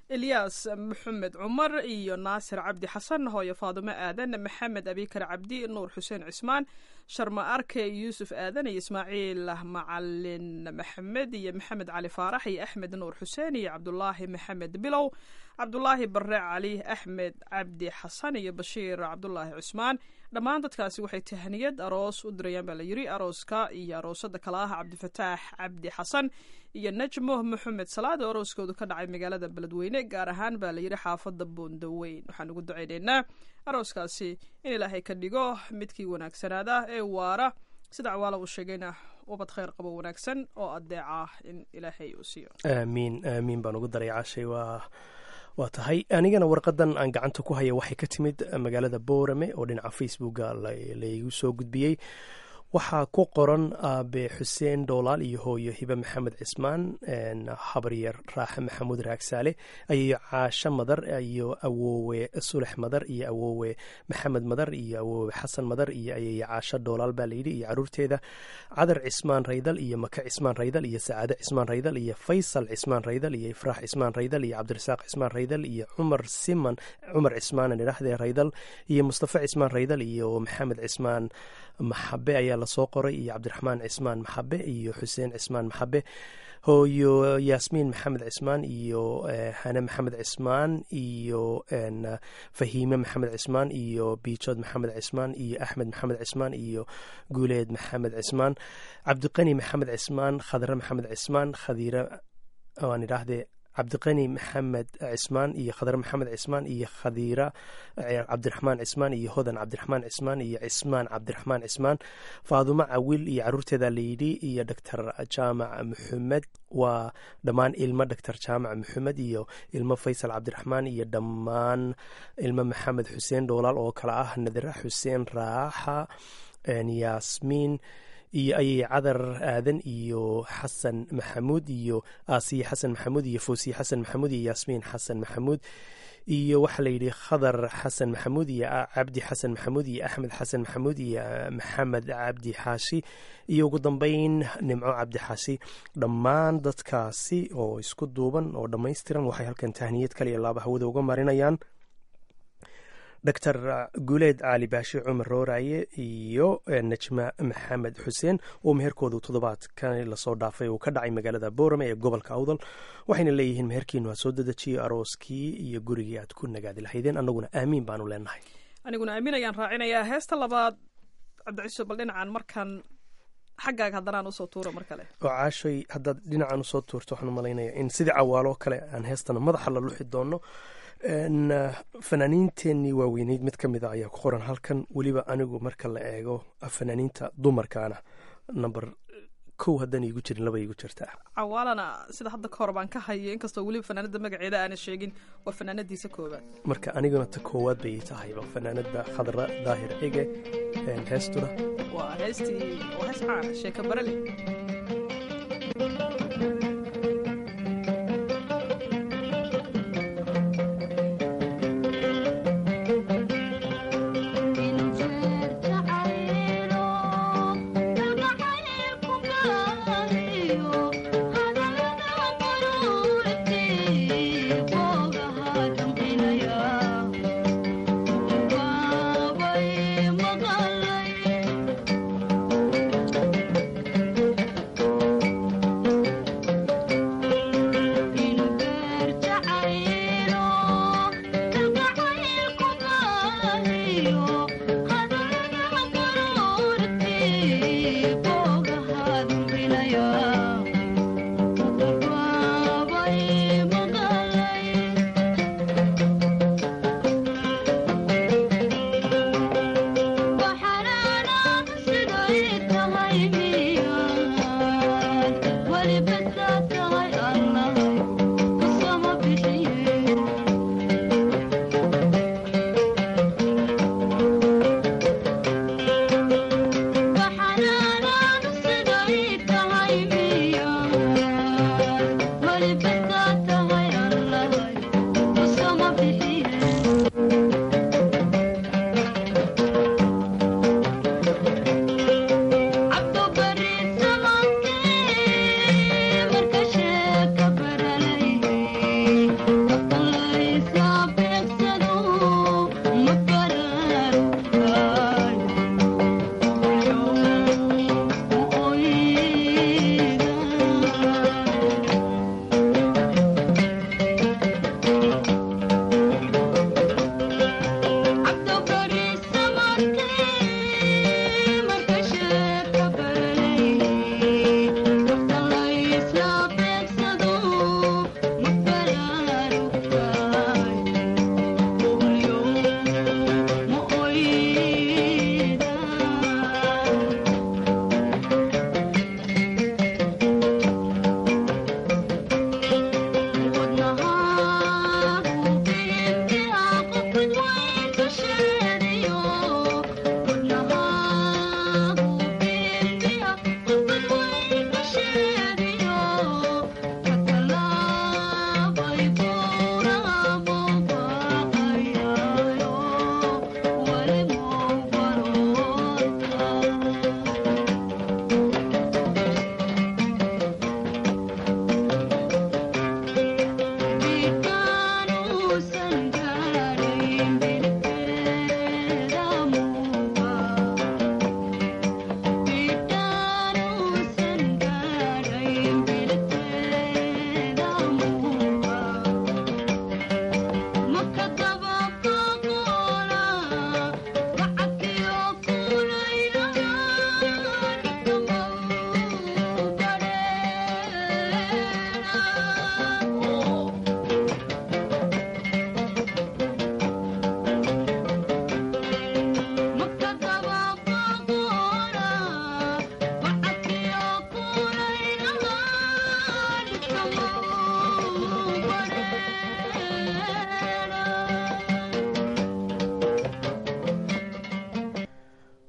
ilyaas maxamed cumar iyo naasir cabdi xasan hooyo faadumo aadan maxamed abikar cabdi nuur xuseen cismaan sharma arke yuusuf aadan iyo ismaaciil macalin maxamed iyo maxamed cali faarax iyo axmed nuur xuseen iyo cabdulaahi maxamed bilow cabdulaahi bare cali axmed cabdi xasan iyo bashiir cabdulaahi cusmaan dhammaan dadkaasi waxay tahaniyad aroos u dirayaan baa la yiri arooska iyo aroosada kale ah cabdifataax cabdi xasan iyo najmo maxamed salaad oo arooskoodu ka dhacay magaalada beledweyne gaar ahaan baa la yiri xaafada boondaweyn waxaan ugu ducaynaynaa arooskaasi in ilaahay ka dhigo midkii wanaagsanaada ee waara sida cawaala uu sheegayna ubad khayr qabo wanaagsan oo adeeca in ilaahay uu siiyo aamiin aamiin baan ugu daray cashay waa waa tahay anigana warqadan aan gacanta ku haya waxay ka timid magaalada boorame oo dhinaca facebooka laigu soo gudbiyey waxaa ku qoran aabe xuseen doolaal iyo hooyo hibe maxamed cismaan habaryar raaxe maxamuud raagsaale ayayo caasho madar iyo awoowe sulex madar iyo awoowe maxamed madar iyo awoowe xasan madar iyo ayayo caasho doolaal baa layidhi iyo caruurteeda cadar cismaan raydal iyo maka cismaan raydal iyo sacaade cismaan raydal iyo faysal cismaan raydal iyo ifraax cismaan raydal iyo cabdirasaaq cismaan raydal iyo cumar siman cumar cismaan idhahdee raydal iyo mustafa cismaan raydal iyo maxamed cismaan maxabe ayaa lasoo qoray iyo cabdiraxmaan cismaan maxabe iyo xuseen cismaan maxabe hooyo yaasmiin maxamed cismaan iyo hane maxamed cismaan iyo fahiime maxamed cismaan iyo biijood maxamed cismaan iyo axmed maxamed cismaan iyo guuleed maxamed cismaan cabdiqani maxamed cismaan khadre maxamed cismaan khadiire waan idhaahdee cabdiqani maxamed cismaan iyo khadre maxamed cismaan iyo khadiira cabdiraxmaan cismaan iyo hodan cabdiraxmaan cismaan iyo cismaan cabdiraxmaan cismaan faadumo cawil iyo caruurteeda layidhi iyo doctor jaamac maxamed waa dhammaan ilmo doctor jaamac maxamed iyo ilmo faysal cabdiraxmaan iyo dhammaan ilmo maxamed xuseen dhoolaal oo kale ah nadira xuseen raaxa yaasmiin iyo ayay cadar aadan iyo xasan maxamuud iyo aasiye xasan maxamuud iyo foosiye xasan maxamuud iyo yaasmiin xasan maxamuud iyo waxaa layidhi khadar xasan maxamuud iyo cabdi xasan maxamuud iyo axmed xasan maxamuud iyo maxamed cabdi xaashi iyo ugu dambeyn nimco cabdi xaashi dhammaan dadkaasi oo isku duuban oo dhammaystiran waxay halkan tahniyad kaliya laaba hawada uga marinayaan doctor guuleed cali baashi cumar rooraye iyo najma maxamed xuseen oo meherkoodu toddobaadkan lasoo dhaafay uu ka dhacay magaalada boorame ee gobolka awdal waxayna leeyihiin meherkiinu ha soo dedejiyo arooskii iyo gurigii aad ku nagaadi lahaydeen annaguna aamiin baanu leenahay aniguna aamin ayaan raacinayaa heesta labaad cabdiciso bal dhinacan markaan xaggaaga haddanaan usoo tuuro mar kale oo caashoy haddaad dhinacan usoo tuurto waxaan malaynayaa in sidii cawaaloo kale aan heestana madaxa la luxi doono fanaaniinteenii waaweyneyd mid ka mid a ayaa ku qoran halkan weliba anigu marka la eego fanaaniinta dumarkaana number kow haddaan iigu jirin laba iigu jirtaa cawaalana sida hadda ka hor baan ka hayo inkastoo weliba fanaanada magaceeda aana sheegin waa fanaanadiisa koobaad marka aniguna ta koowaad bay tahayba fanaanada khadra daahir cige heestuna waa heestii waa hees caan sheeka barale Thank you.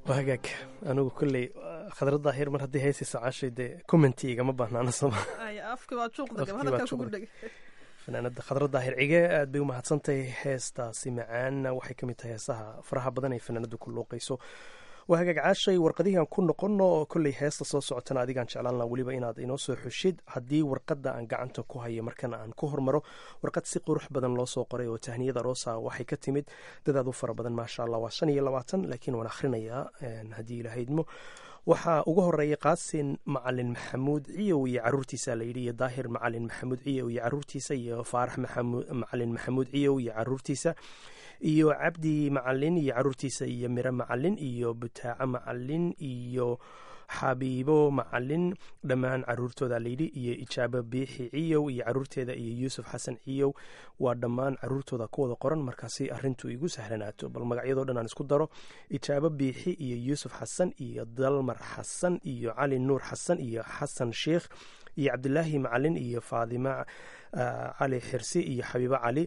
waa hagaag anigu kolley khadra daahir mar haddii heesaysa caashay dee commenti igama baahnaana soma afki waa juuqda Afkii waa hadalkaa juuqda. kugu dheg fanaanada khadra daahir cige aad bay u mahadsantahay heestaasi macaanna waxay ka mid tahay heesaha faraha badan ay fanaanadu ku luuqayso waa hagaag caashay warqadihian ku noqono oo kolley heesta soo socotana adigaan jeclaan laha weliba inaad inoo soo xushid haddii warqadda aan gacanta ku hayo markana aan ku hormaro warqad si qurux badan loo soo qoray oo tahniyada roosa waxay ka timid dadaad u fara badan maasha allah waa shan iyo labaatan laakiin waan akhrinayaa een, haddii ilahaydmo waxaa ugu horeeya qaasin macalin maxamuud ciyow iyo caruurtiisa layidhi iyo daahir macalin maxamuud ciyow iyo caruurtiisa iyo faarax maxamu- macalin maxamuud ciyow iyo caruurtiisa iyo cabdi macalin iyo caruurtiisa iyo miro macalin iyo butaaco macalin iyo xabiibo macalin dhammaan caruurtooda layidhi iyo ijaabo biixi ciyow iyo caruurteeda iyo yuusuf xasan ciyow waa dhammaan caruurtooda ku wada qoran markaasi arintu igu sahlanaato bal magacyadoo dhan aan isku daro ijaabo biixi iyo yuusuf xasan iyo dalmar xasan iyo cali nuur xasan iyo xasan sheikh iyo cabdilaahi macalin iyo faadima ah, cali xirsi iyo xabiibo cali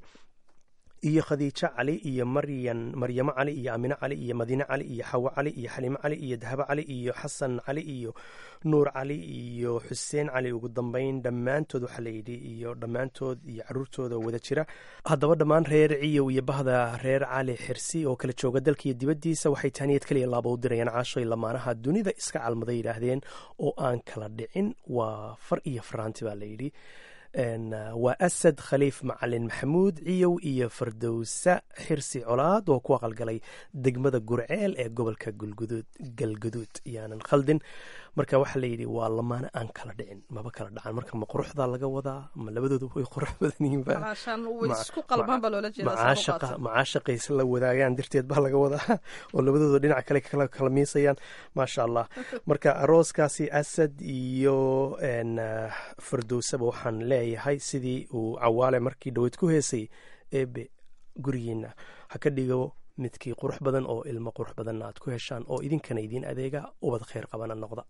iyo khadiijo cali iyo maryan maryamo cali iyo aamine cali iyo madiine cali iyo xawo cali iyo xaliimo cali iyo dahabo cali iyo xasan cali iyo nuur cali iyo xuseen cali ugu dambeyn dhammaantood waxaa layidhi iyo dhammaantood iyo caruurtooda wada jira haddaba dhammaan reer ciyow iyo bahda reer cali xirsi oo kala jooga dalka iyo dibaddiisa waxay tahniyad kaliya laaba u dirayaan caashoy lamaanaha dunida iska calmaday yidhaahdeen oo aan kala dhicin waa far iyo faraanti baa layidhi Een, uh, waa asad khaliif macalin maxamuud ciyow iyo fardowsa xirsi colaad oo ku aqalgalay degmada gurceel ee gobolka gulguduud galguduud yaanan khaldin marka waxaa layidhi waa lamaane aan kala dhicin maba kala dhacan marka ma quruxdaa laga wadaa ma labadoodu way qurux badan yihiinba alaashaan way Ma- isku qalbaan baa loola jeedaa saa u macaashaqa qaadsan. macaashaqaysa la wadaagaan darteed baa laga wadaa oo labadooda dhinac kale kala kala miisayaan maasha allah marka arooskaasi asad iyo een, ah, fardowsaba waxaan leeyahay sidii uu cawaale markii dhaweyd ku heesay eebe gurigiina ha ka dhigo midkii qurux badan oo ilmo qurux badanna aad ku heshaan oo idinkana idiin adeega ubad khayr qabana noqda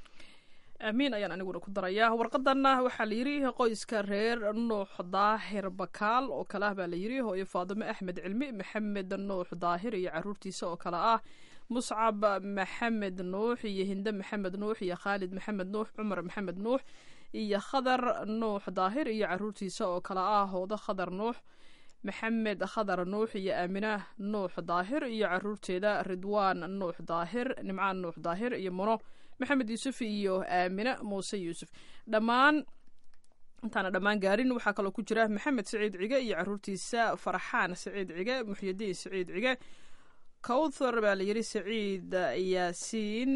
aamiin ayaan aniguna ku darayaa warqadanna waxaa la yidhi qoyska reer nuux daahir bakaal oo kale ah baa la yidhi hooyo faadimo axmed cilmi maxamed nuux daahir iyo caruurtiisa oo kale ah muscab maxamed nuux iyo hinde maxamed nuux iyo khaalid maxamed nuux cumar maxamed nuux iyo khadar nuux daahir iyo caruurtiisa oo kale ah hoodo khadar nuux maxamed khadar nuux iyo aamina nuux daahir iyo caruurteeda ridwaan nuux daahir nimcaan nuux daahir iyo muno maxamed yuusuf iyo aamina muuse yuusuf dhammaan intaana dhammaan gaarin waxaa kaloo ku jira maxamed siciid cige iyo caruurtiisa farxaan siciid cige muxyidiin siciid cige kowthar baa la yidhi siciid yaasiin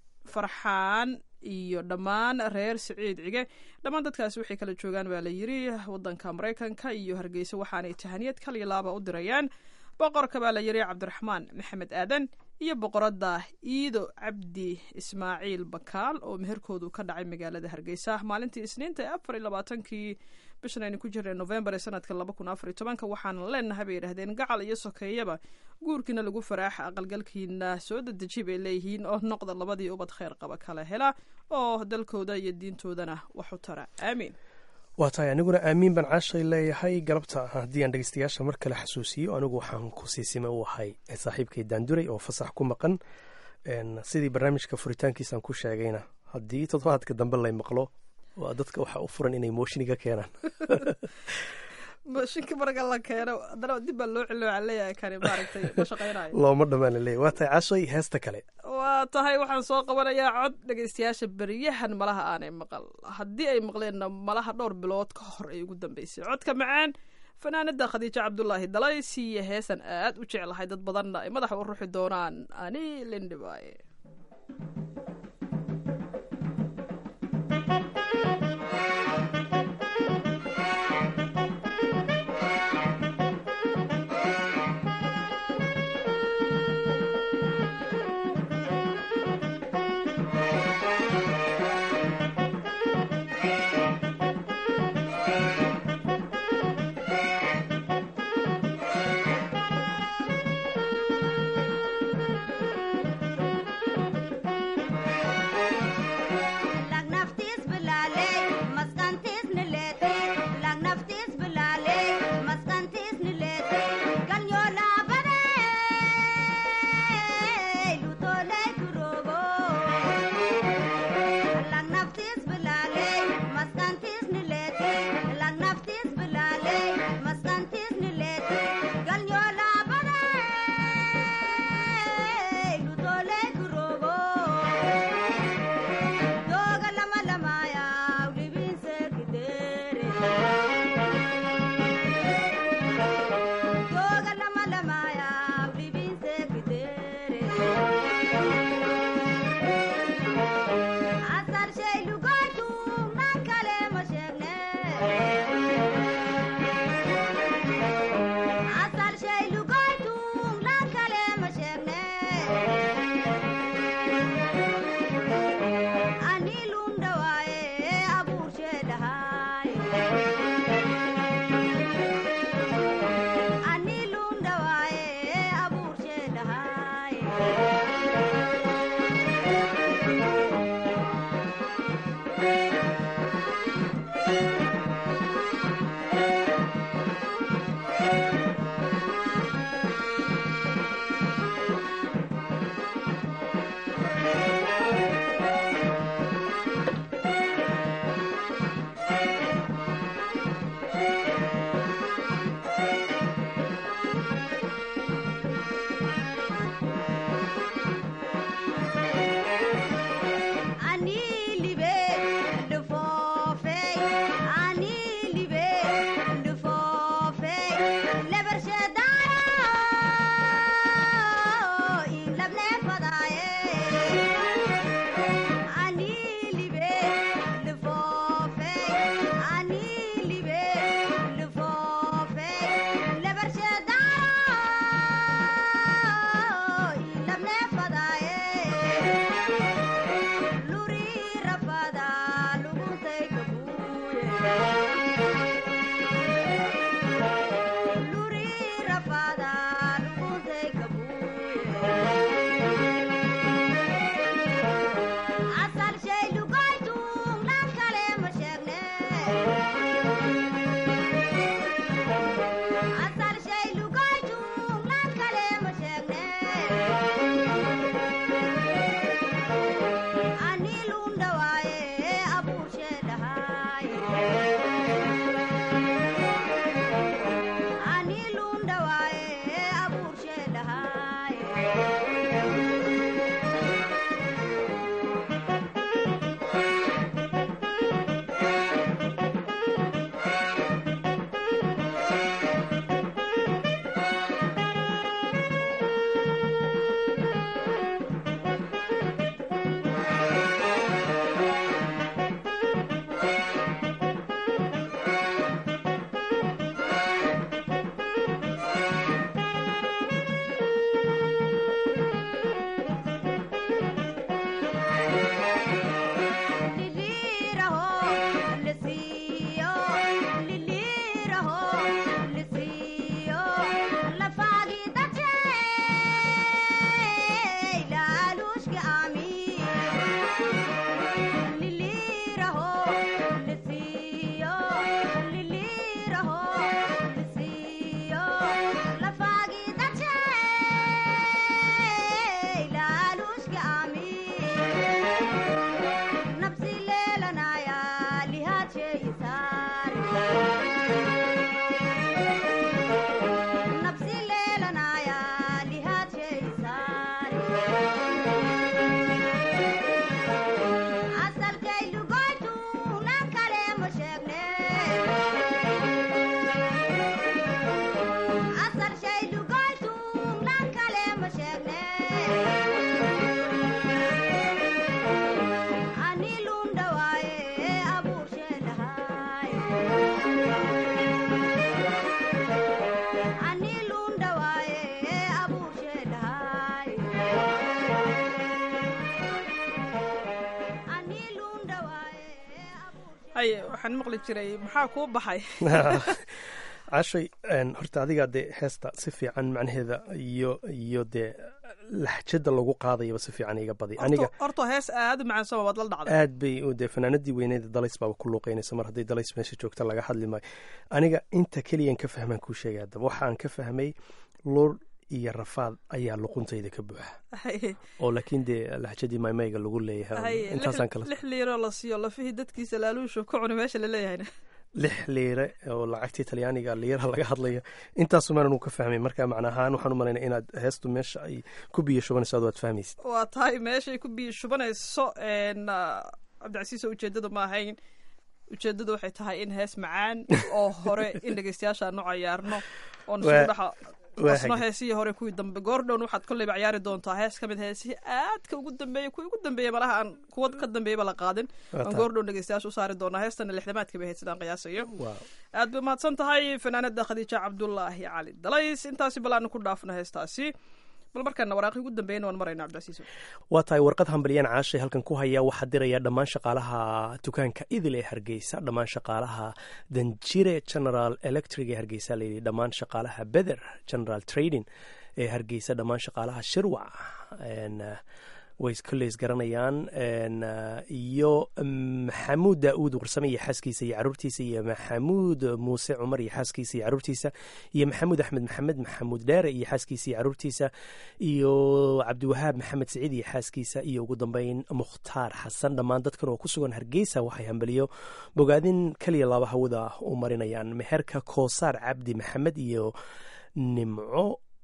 farxaan iyo dhammaan reer siciid cige dhammaan dadkaasi waxay kala joogaan baa la yidhi wadanka maraykanka iyo hargeysa waxaanay tahaniyad kaliya laaba u dirayaan boqorka baa la yidhi cabdiraxmaan maxamed aadan iyo boqoradda iido cabdi ismaaciil bakaal oo meherkoodu ka dhacay magaalada hargeysa maalintii isniinta ee afar iyo labaatankii bishan aynu ku jirnay novembar ee sanadka laba kun afar iyo tobanka waxaana leenahay bay yidhahdeen gacal iyo sokeeyaba guurkiina lagu faraaxa aqalgalkiina soo dedeji bay leeyihiin oo noqda labadii ubad kheyr qaba kala hela oo dalkooda iyo diintoodana wax u tara aamiin waa tahay aniguna aamiin baan caashay leeyahay galabta haddii aan dhegeystayaasha mar kale xasuusiyo anigu waxaan ku siisime u ahay saaxiibkay daanduray oo fasax ku maqan Een, sidii barnaamijka furitaankiisaan ku sheegayna haddii toddobaadka dambe lay maqlo waa dadka waxaa u furan inay moshiniga keenaan mashinka marka la keeno haddana dib baa loo celiyo waxaa leeyahay kani maaragtay ma shaqaynayo looma dhammaan laleeyahy waa tahay caashay heesta kale waa tahay waxaan soo qabanayaa cod dhegaystayaasha beryahan malaha aanay maqal haddii ay maqleenna malaha dhowr bilood ka hor ay ugu dambeysay codka macaan fanaanada khadiijo cabdulaahi dalays iyo heesan aad u jeclahay dad badanna ay madaxa u ruxi doonaan ani lindhibaaye Thank maqli jiray maxaa kuu baxay cashay horta adigaa dee heesta si fiican macnaheeda iyo iyo dee laxjada lagu qaadayaba si fiican iga badi aniga horta hees aad u macansama waad la dhacday aad bay u dee fanaanadii weyneeda dalays baaba ku luuqeynaysa mar hadday dalays meesha joogta laga hadli maayo aniga inta keliyan ka fahmaan kuu sheegay haddaba waxaan ka fahmay lur iyo rafaad ayaa luquntayda ka buuxa oo laakiin dee laxjadii maymayga lagu leeyahay intaasaan kala lix liiro la siiyo lafihii dadkiisa laaluushu ku cuni meesha laleeyahayna lix liire oo lacagtii talyaaniga liiraha laga hadlaya intaasumaan uu ka fahmay marka macna ahaan waxaan u malaynaya inaad heestu meesha ay ku biyo shubanayso ad waad fahmaysid waa tahay meeshay ku biyo shubanayso cabdicasiis oo ujeedadu ma ahayn ujeedadu waxay tahay in hees macaan oo hore in dhegeystayaasha aanu cayaarno oon isugu dhexa asno heesihii hore kuwii dambe goordhown waxaad kolleyba ciyaari doontaa hees ka mid heesihii aadka ugu dambeeyey kuwii ugu dambeeyey malaha aan kuwa ka dambeeyaba la qaadin aan goordhown dhegeystayaasha u saari doonaa heestana lixdamaadka bay ahayd sidaan qiyaasayo aad bay mahadsan tahay fanaanada khadiija cabdulaahi cali dalays intaasi bal aanu ku dhaafno heestaasi bal markaana waraaqii ugu dambeeyana waan marayna cabdicasiis waa tahay warqad hambalyaan caashay halkan ku haya waxaa diraya dhammaan shaqaalaha dukaanka idil ee hargeysa dhammaan shaqaalaha danjire general electric ee hargeysa layidhi dhammaan shaqaalaha beder general trading ee hargeysa dhammaan shaqaalaha shirwac way kolleys garanayaan iyo maxamuud daauud warsame iyo xaaskiisa iyo caruurtiisa iyo maxamuud muuse cumar iyo xaaskiisa iyo caruurtiisa iyo maxamuud axmed maxamed maxamuud dheere iyo xaaskiisa iyo caruurtiisa iyo cabdiwahaab maxamed siciid iyo xaaskiisa iyo ugu dambeyn mukhtaar xasan dhammaan dadkan oo ku sugan hargeysa waxay hambaliyo bogaadin keliya laba hawada u marinayaan meherka koosaar cabdi maxamed iyo nimco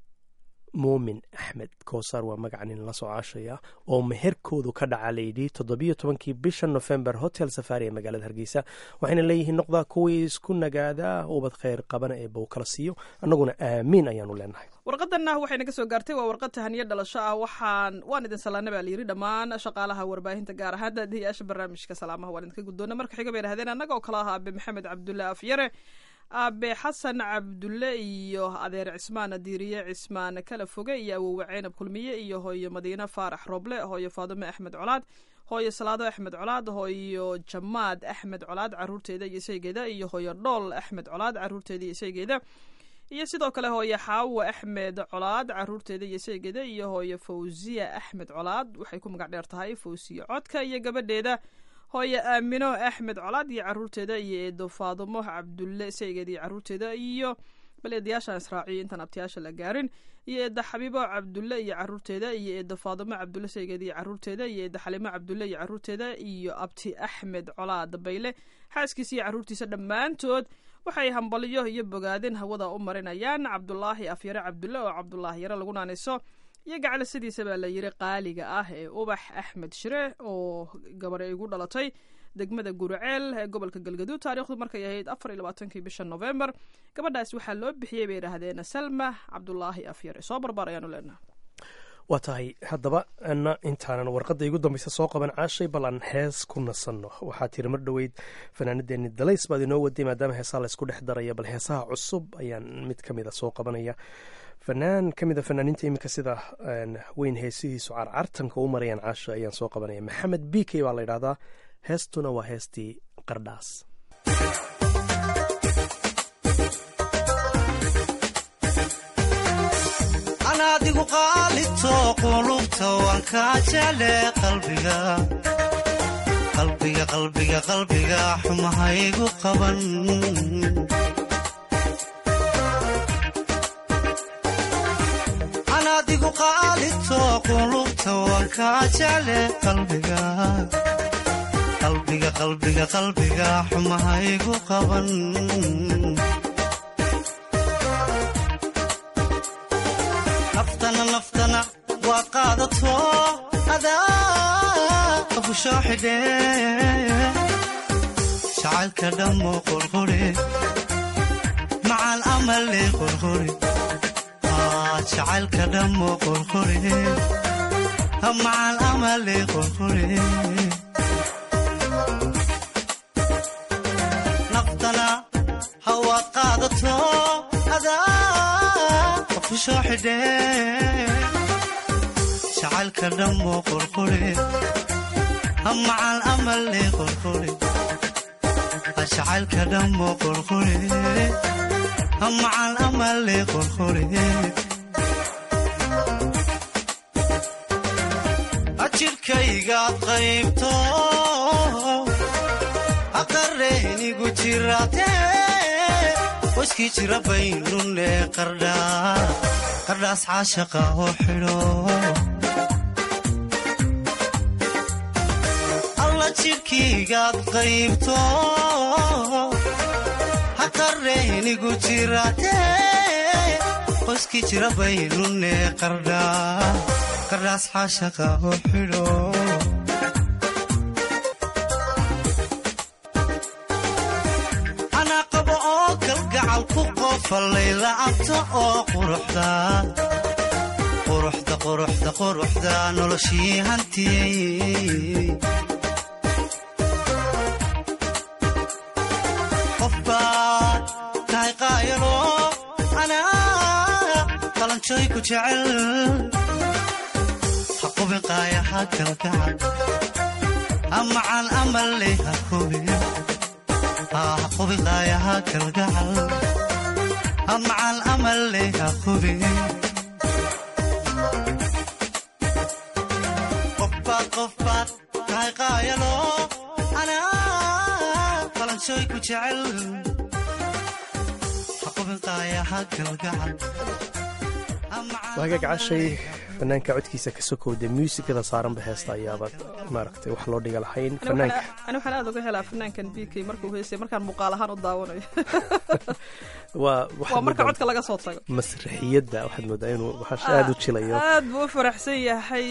muumin axmed koosaar waa magaca nin la soo caashaya oo meherkoodu ka dhaca layidhi toddobiyo tobankii bisha nofembar hotel safari ee magaalada hargeysa waxayna leeyihiin noqdaa kuwii isku nagaadaa ubad kheyr qabana ee bow kala siiyo annaguna aamiin ayaanu leenahay warqadanna waxay naga soo gaartay waa warqad tahaniyo dhalasho ah waxaan waan idin salaana baa layidhi dhammaan shaqaalaha warbaahinta gaar ahaan daadihiyaasha barnaamijka salaamaha waan idinka guddoona marka xiga bay dhahdeen annaga oo kala ahaa abe maxamed cabdulle afyare aabe xasan cabdulle iyo adeer cismaan diiriye cismaan kala foge iyo awowe ceynab kulmiye iyo hooyo madiine faarax roble hooyo faadume axmed colaad hooyo salaado axmed colaad hooyo jamaad axmed colaad caruurteeda iyo isaygeeda iyo hooyo dhool axmed colaad caruurteeda iyo isaygeeda iyo sidoo kale hooyo xaawo axmed colaad caruurteeda iyo isaygeeda iyo hooyo fawsiya axmed colaad waxay ku magac dheer tahay fawsiya codka iyo gabadheeda hooyo aamino axmed colaad iyo caruurteeda iyo eedo faadumo cabdulle saygeed iyo caruurteeda iyo bal eedayaashaan israaciyo intaan abtiyaasha la gaarin iyo eedda xabiibo cabdulle iyo caruurteeda iyo eedda faadumo cabdulle saygeed iyo caruurteeda iyo eedda xalimo cabdulle iyo caruurteeda iyo abti axmed colaad bayle xaaskiisa iyo caruurtiisa dhammaantood waxay hambaliyo iyo bogaadin hawada u marinayaan cabdulaahi afyare cabdulle oo cabdulaahi yare lagu naaniso iyo gacale sidiisa baa la yiri qaaliga ah ee ubax axmed shire oo gabar ay igu dhalatay degmada guriceel ee gobolka galgaduud taariikhdu markay ahayd afar iyo labaatankii bisha novembar gabadhaas waxaa loo bixiyey bay idhaahdeen salma cabdulaahi afyare soo barbaar ayaanu leenaha waa tahay haddaba ana intaanan warqadda igu dambaysa soo qaban caashay bal aan hees ku nasanno waxaa tiri mar dhoweyd fanaanadeeni dalays baad inoo waday maadaama heesaha laysku dhex daraya bal heesaha cusub ayaan mid ka mid a soo qabanaya fanaan ka mid a fanaaniinta iminka sida weyn heesihiisu carcartanka u marayaan caasha ayaan soo qabanaya maxamed b k baa la ydhahdaa heestuna waa heestii qardhaas anaadigu qaalito qulubta waan kaa jecle qalbiga qalbiga qalbiga qalbiga xumahaygu qaban anaadigu qaalito qulubta waan kaa jecle qalbiga qalbiga qalbiga qalbiga xumahaygu qaban naftana naftana waa qaadato adaa ku soo xidhe jacaylka dhammo qorqore macal amale qorqore jacaylka dhammo qorqore macal amale qorqore naftana hawaad qaadato adaa ku soo xidhe jacaylka dhammo qorqore macal amale qorqore jacaylka dhammo qorqore macal amale qorqore ajirhkaygaad qaybto aqareynigu jirate waskii jira baynune qardhaas caashaqa oo xidho alla jidhkaygaad qaybto haqareynigu jirate waskii jira baynune qardhaas caashaqa oo xidho fallaylaabta oo quruxda quruxda noloshii hantiyey qof baad tahay qaayalo anaa qalanjooy ku jecel ha qubin qaayaha kalgacal amacan amalle ha qubin ha qubin qaayaha kalgacal macal amalle ha qubin qofbaad qofbaad tahay qaayalo anaa qalanshooy ku jecel ha qubin qaayaha galgacal waagaag cashay fanaanka codkiisa ka sokowda muusikada saaranba heesta ayaaba maaragtay wax loo dhiga lahayn fanaanka ani waxaan aad uga helaa fanaankan b k markuu heysay markaan muuqaal ahaan u daawanayo waa waa marka codka laga soo tago masraxiyadda waxaad moodaa inuu waxaas aada u jilayo aad buu u faraxsan yahay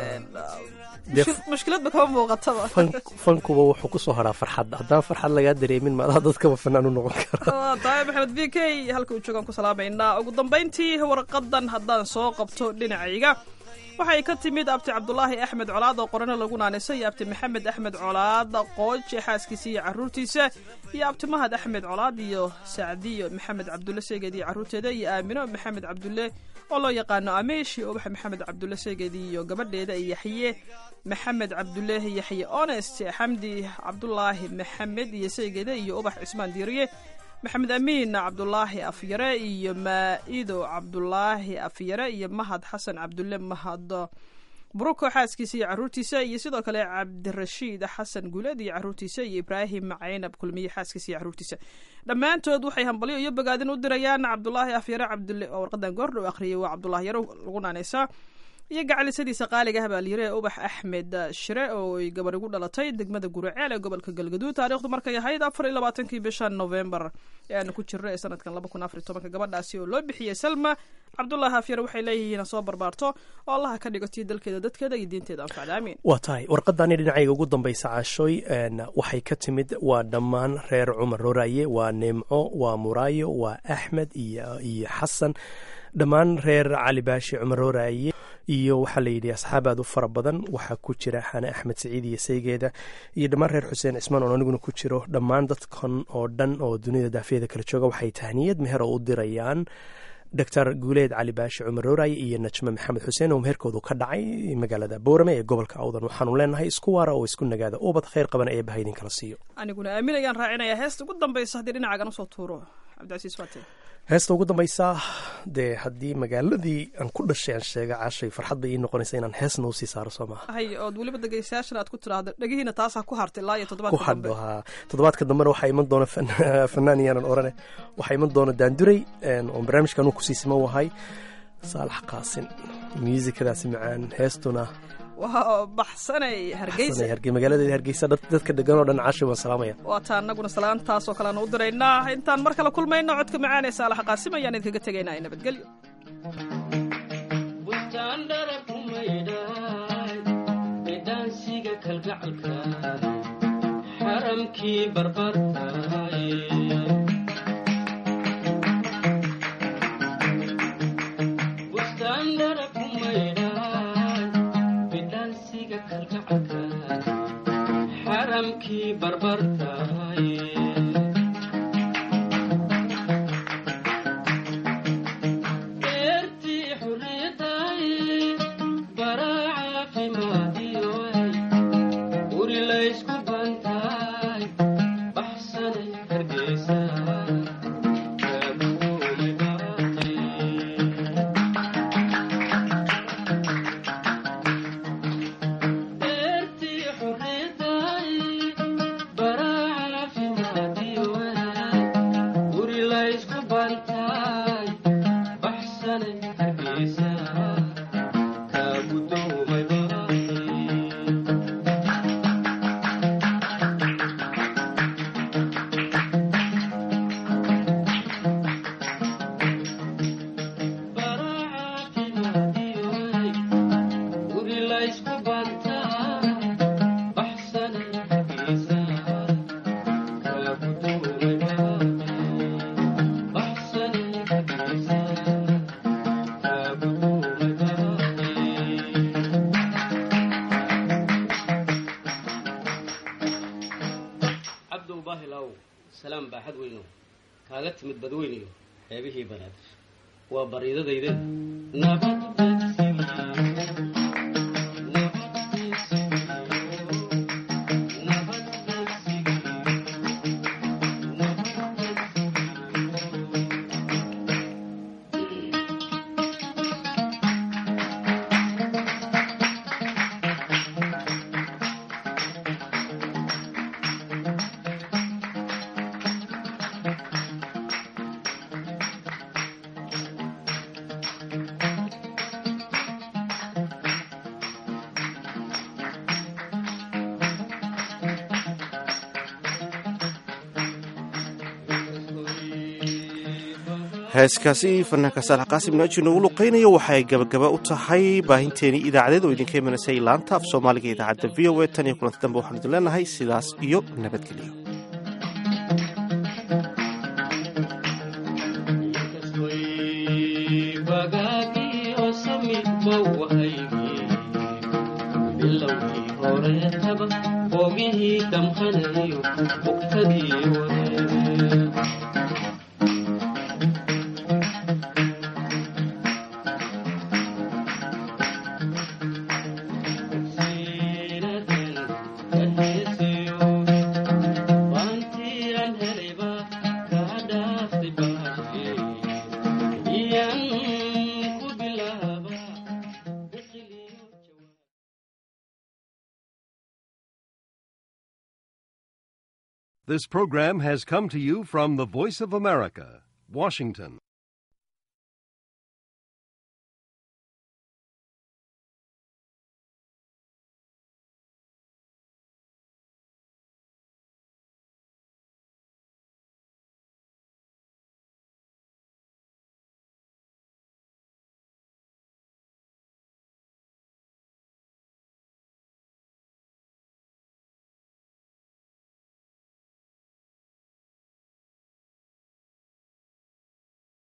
mushkiladba kama muuqataba fankuba wuxuu ku soo haraa farxadda haddaan farxad lagaa dareemin maadaha dadkaba fanaan u noqon kara tahay maxamed b k halka uu joogaan ku salaamaynaa ugu dambayntii warqadan haddaan soo qabto dhinacayga waxay ka timid abti cabdulaahi axmed colaad oo qorano lagu naanisa iyo abti maxamed axmed colaad qooje xaaskiisa iyo caruurtiisa iyo abti mahad axmed colaad iyo sacdiyo maxamed cabdulle seegeed iyo caruurteeda iyo aamino maxamed cabdulle oo loo yaqaano ameesh iyo ubax maxamed cabdulle seegeed iyo gabadheeda iyo yaxye maxamed cabdulle yaxye honest xamdi cabdulaahi maxamed iyo seegeeda iyo ubax cismaan diiriye maxamed amiin cabdulaahi afyare iyo maa'ido cabdulaahi afyare iyo mahad xasan cabdulle mahad buruko xaaskiisa iyo caruurtiisa iyo sidoo kale cabdirashiid xasan guuleed iyo caruurtiisa iyo ibraahim caynab kulmiye xaaskiisa iyo caruurtiisa dhammaantood waxay hambalyo iyo bogaadin u dirayaan cabdulaahi afyare cabdulle oo warqadan goordhow akhriyay waa cabdulaahi yaro lagu naanaysaa iyo gacalisadiisa qaaliga ah baa layiri ubax axmed shire oo ay gabar igu dhalatay degmada guraceel ee gobolka galgaduud taarikhdu markay ahayd afar iyo labaatankii bisha novembar ee aanu ku jirno ee sanadkan laba kun afar iyo tobanka gabadhaasi oo loo bixiyey salma cabdulaahi afyar waxay leeyihiin soo barbaarto oo allaha ka dhigo tii dalkeeda dadkeeda iyo diinteeda anfacda aamiin waa tahay warqadani dhinacayga ugu dambaysa caashooy waxay ka timid waa dhammaan reer cumar roraaye waa neemco waa muraayo waa axmed iyo iyo xasan dhammaan reer cali baashi cumar roraaye iyo waxaa la yidhi asxaab aad u fara badan waxaa ku jira xane axmed saciid iyo saygeeda iyo dhammaan reer xuseen cismaan oo aniguna ku jiro dhammaan dadkan oo dhan oo dunida daafiyada kala jooga waxay tahniyad meher oo u dirayaan doctor guuleed cali baashi cumar rooraye iyo najme maxamed xuseen oo meherkoodu ka dhacay magaalada boorame ee gobolka awdan waxaanu leenahay isku waara oo isku nagaada ubad khayr qaban ee baha idinkala siiyo aniguna aamin ayaan raacinayaa heesta ugu dambaysa haddii dhinacagan usoo tuuro cabdicasiis faate heesta ugu dambaysa dee haddii magaaladii aan ku dhashay aan sheega caashay farxad bay ii noqonaysa inaan heesna usii saaro soo maha hay ood weliba dhegeystayaashan aad ku tiraahdo dhegihiina taasaa ku hartay ilaa iyo ku toddobaadka dambe hadho haa toddobaadka dambena waxaa iman doona fan- fanaan iyaanan orane waxaa iman doona daanduray oo barnaamijka anuu kusii siman wahay saalax qaasin muusikadaasi macaan heestuna waa baxsanay hargeysa Sanay Hargey- magaaladeeda hargeysa dad- dadka degan oo dhan caashay waan salaamaya waa taa annaguna salaantaasoo kalean u diraynaa intaan mar kale kulmayno codka macaan ee saalax qaasim ayaan idinkaga tegaynaa nabadgelyo dhaansiga kalgacalka xaramkii barbartaay bustaandara ku maydhaay bidhaansiga kalgacalka xaramkii barbartaay beertii xurriyadaay baraa caafimaadiyoay guri laysku bantaay baxsanay baxsanay hargeysa kaa gudoomay baaqi guri laysku bantaa baxsanay hargeysa kaa gudoomay baaqi baxsanay hargeysa kaa gudoomay baaqi cabdow baahilaw salaam baaxad weyno kaaga timid badweyniyo xeebihii banaadir waa bariidadayde nabad heeskaasi fanaanka saalax qaasim naaji noogu luqaynayo waxay gabagaba u tahay baahinteenii idaacadeed oo idinka imanaysa laanta af soomaaliga ee idaacadda v o a tan iyo kulanti dambe waxaan idin leenahay sidaas iyo nabadgelyo bagaagio samid bawahaygi bilowgii horeetaba boogihii damqanayo bugtadii hore This program has come to you from the Voice of America, Washington.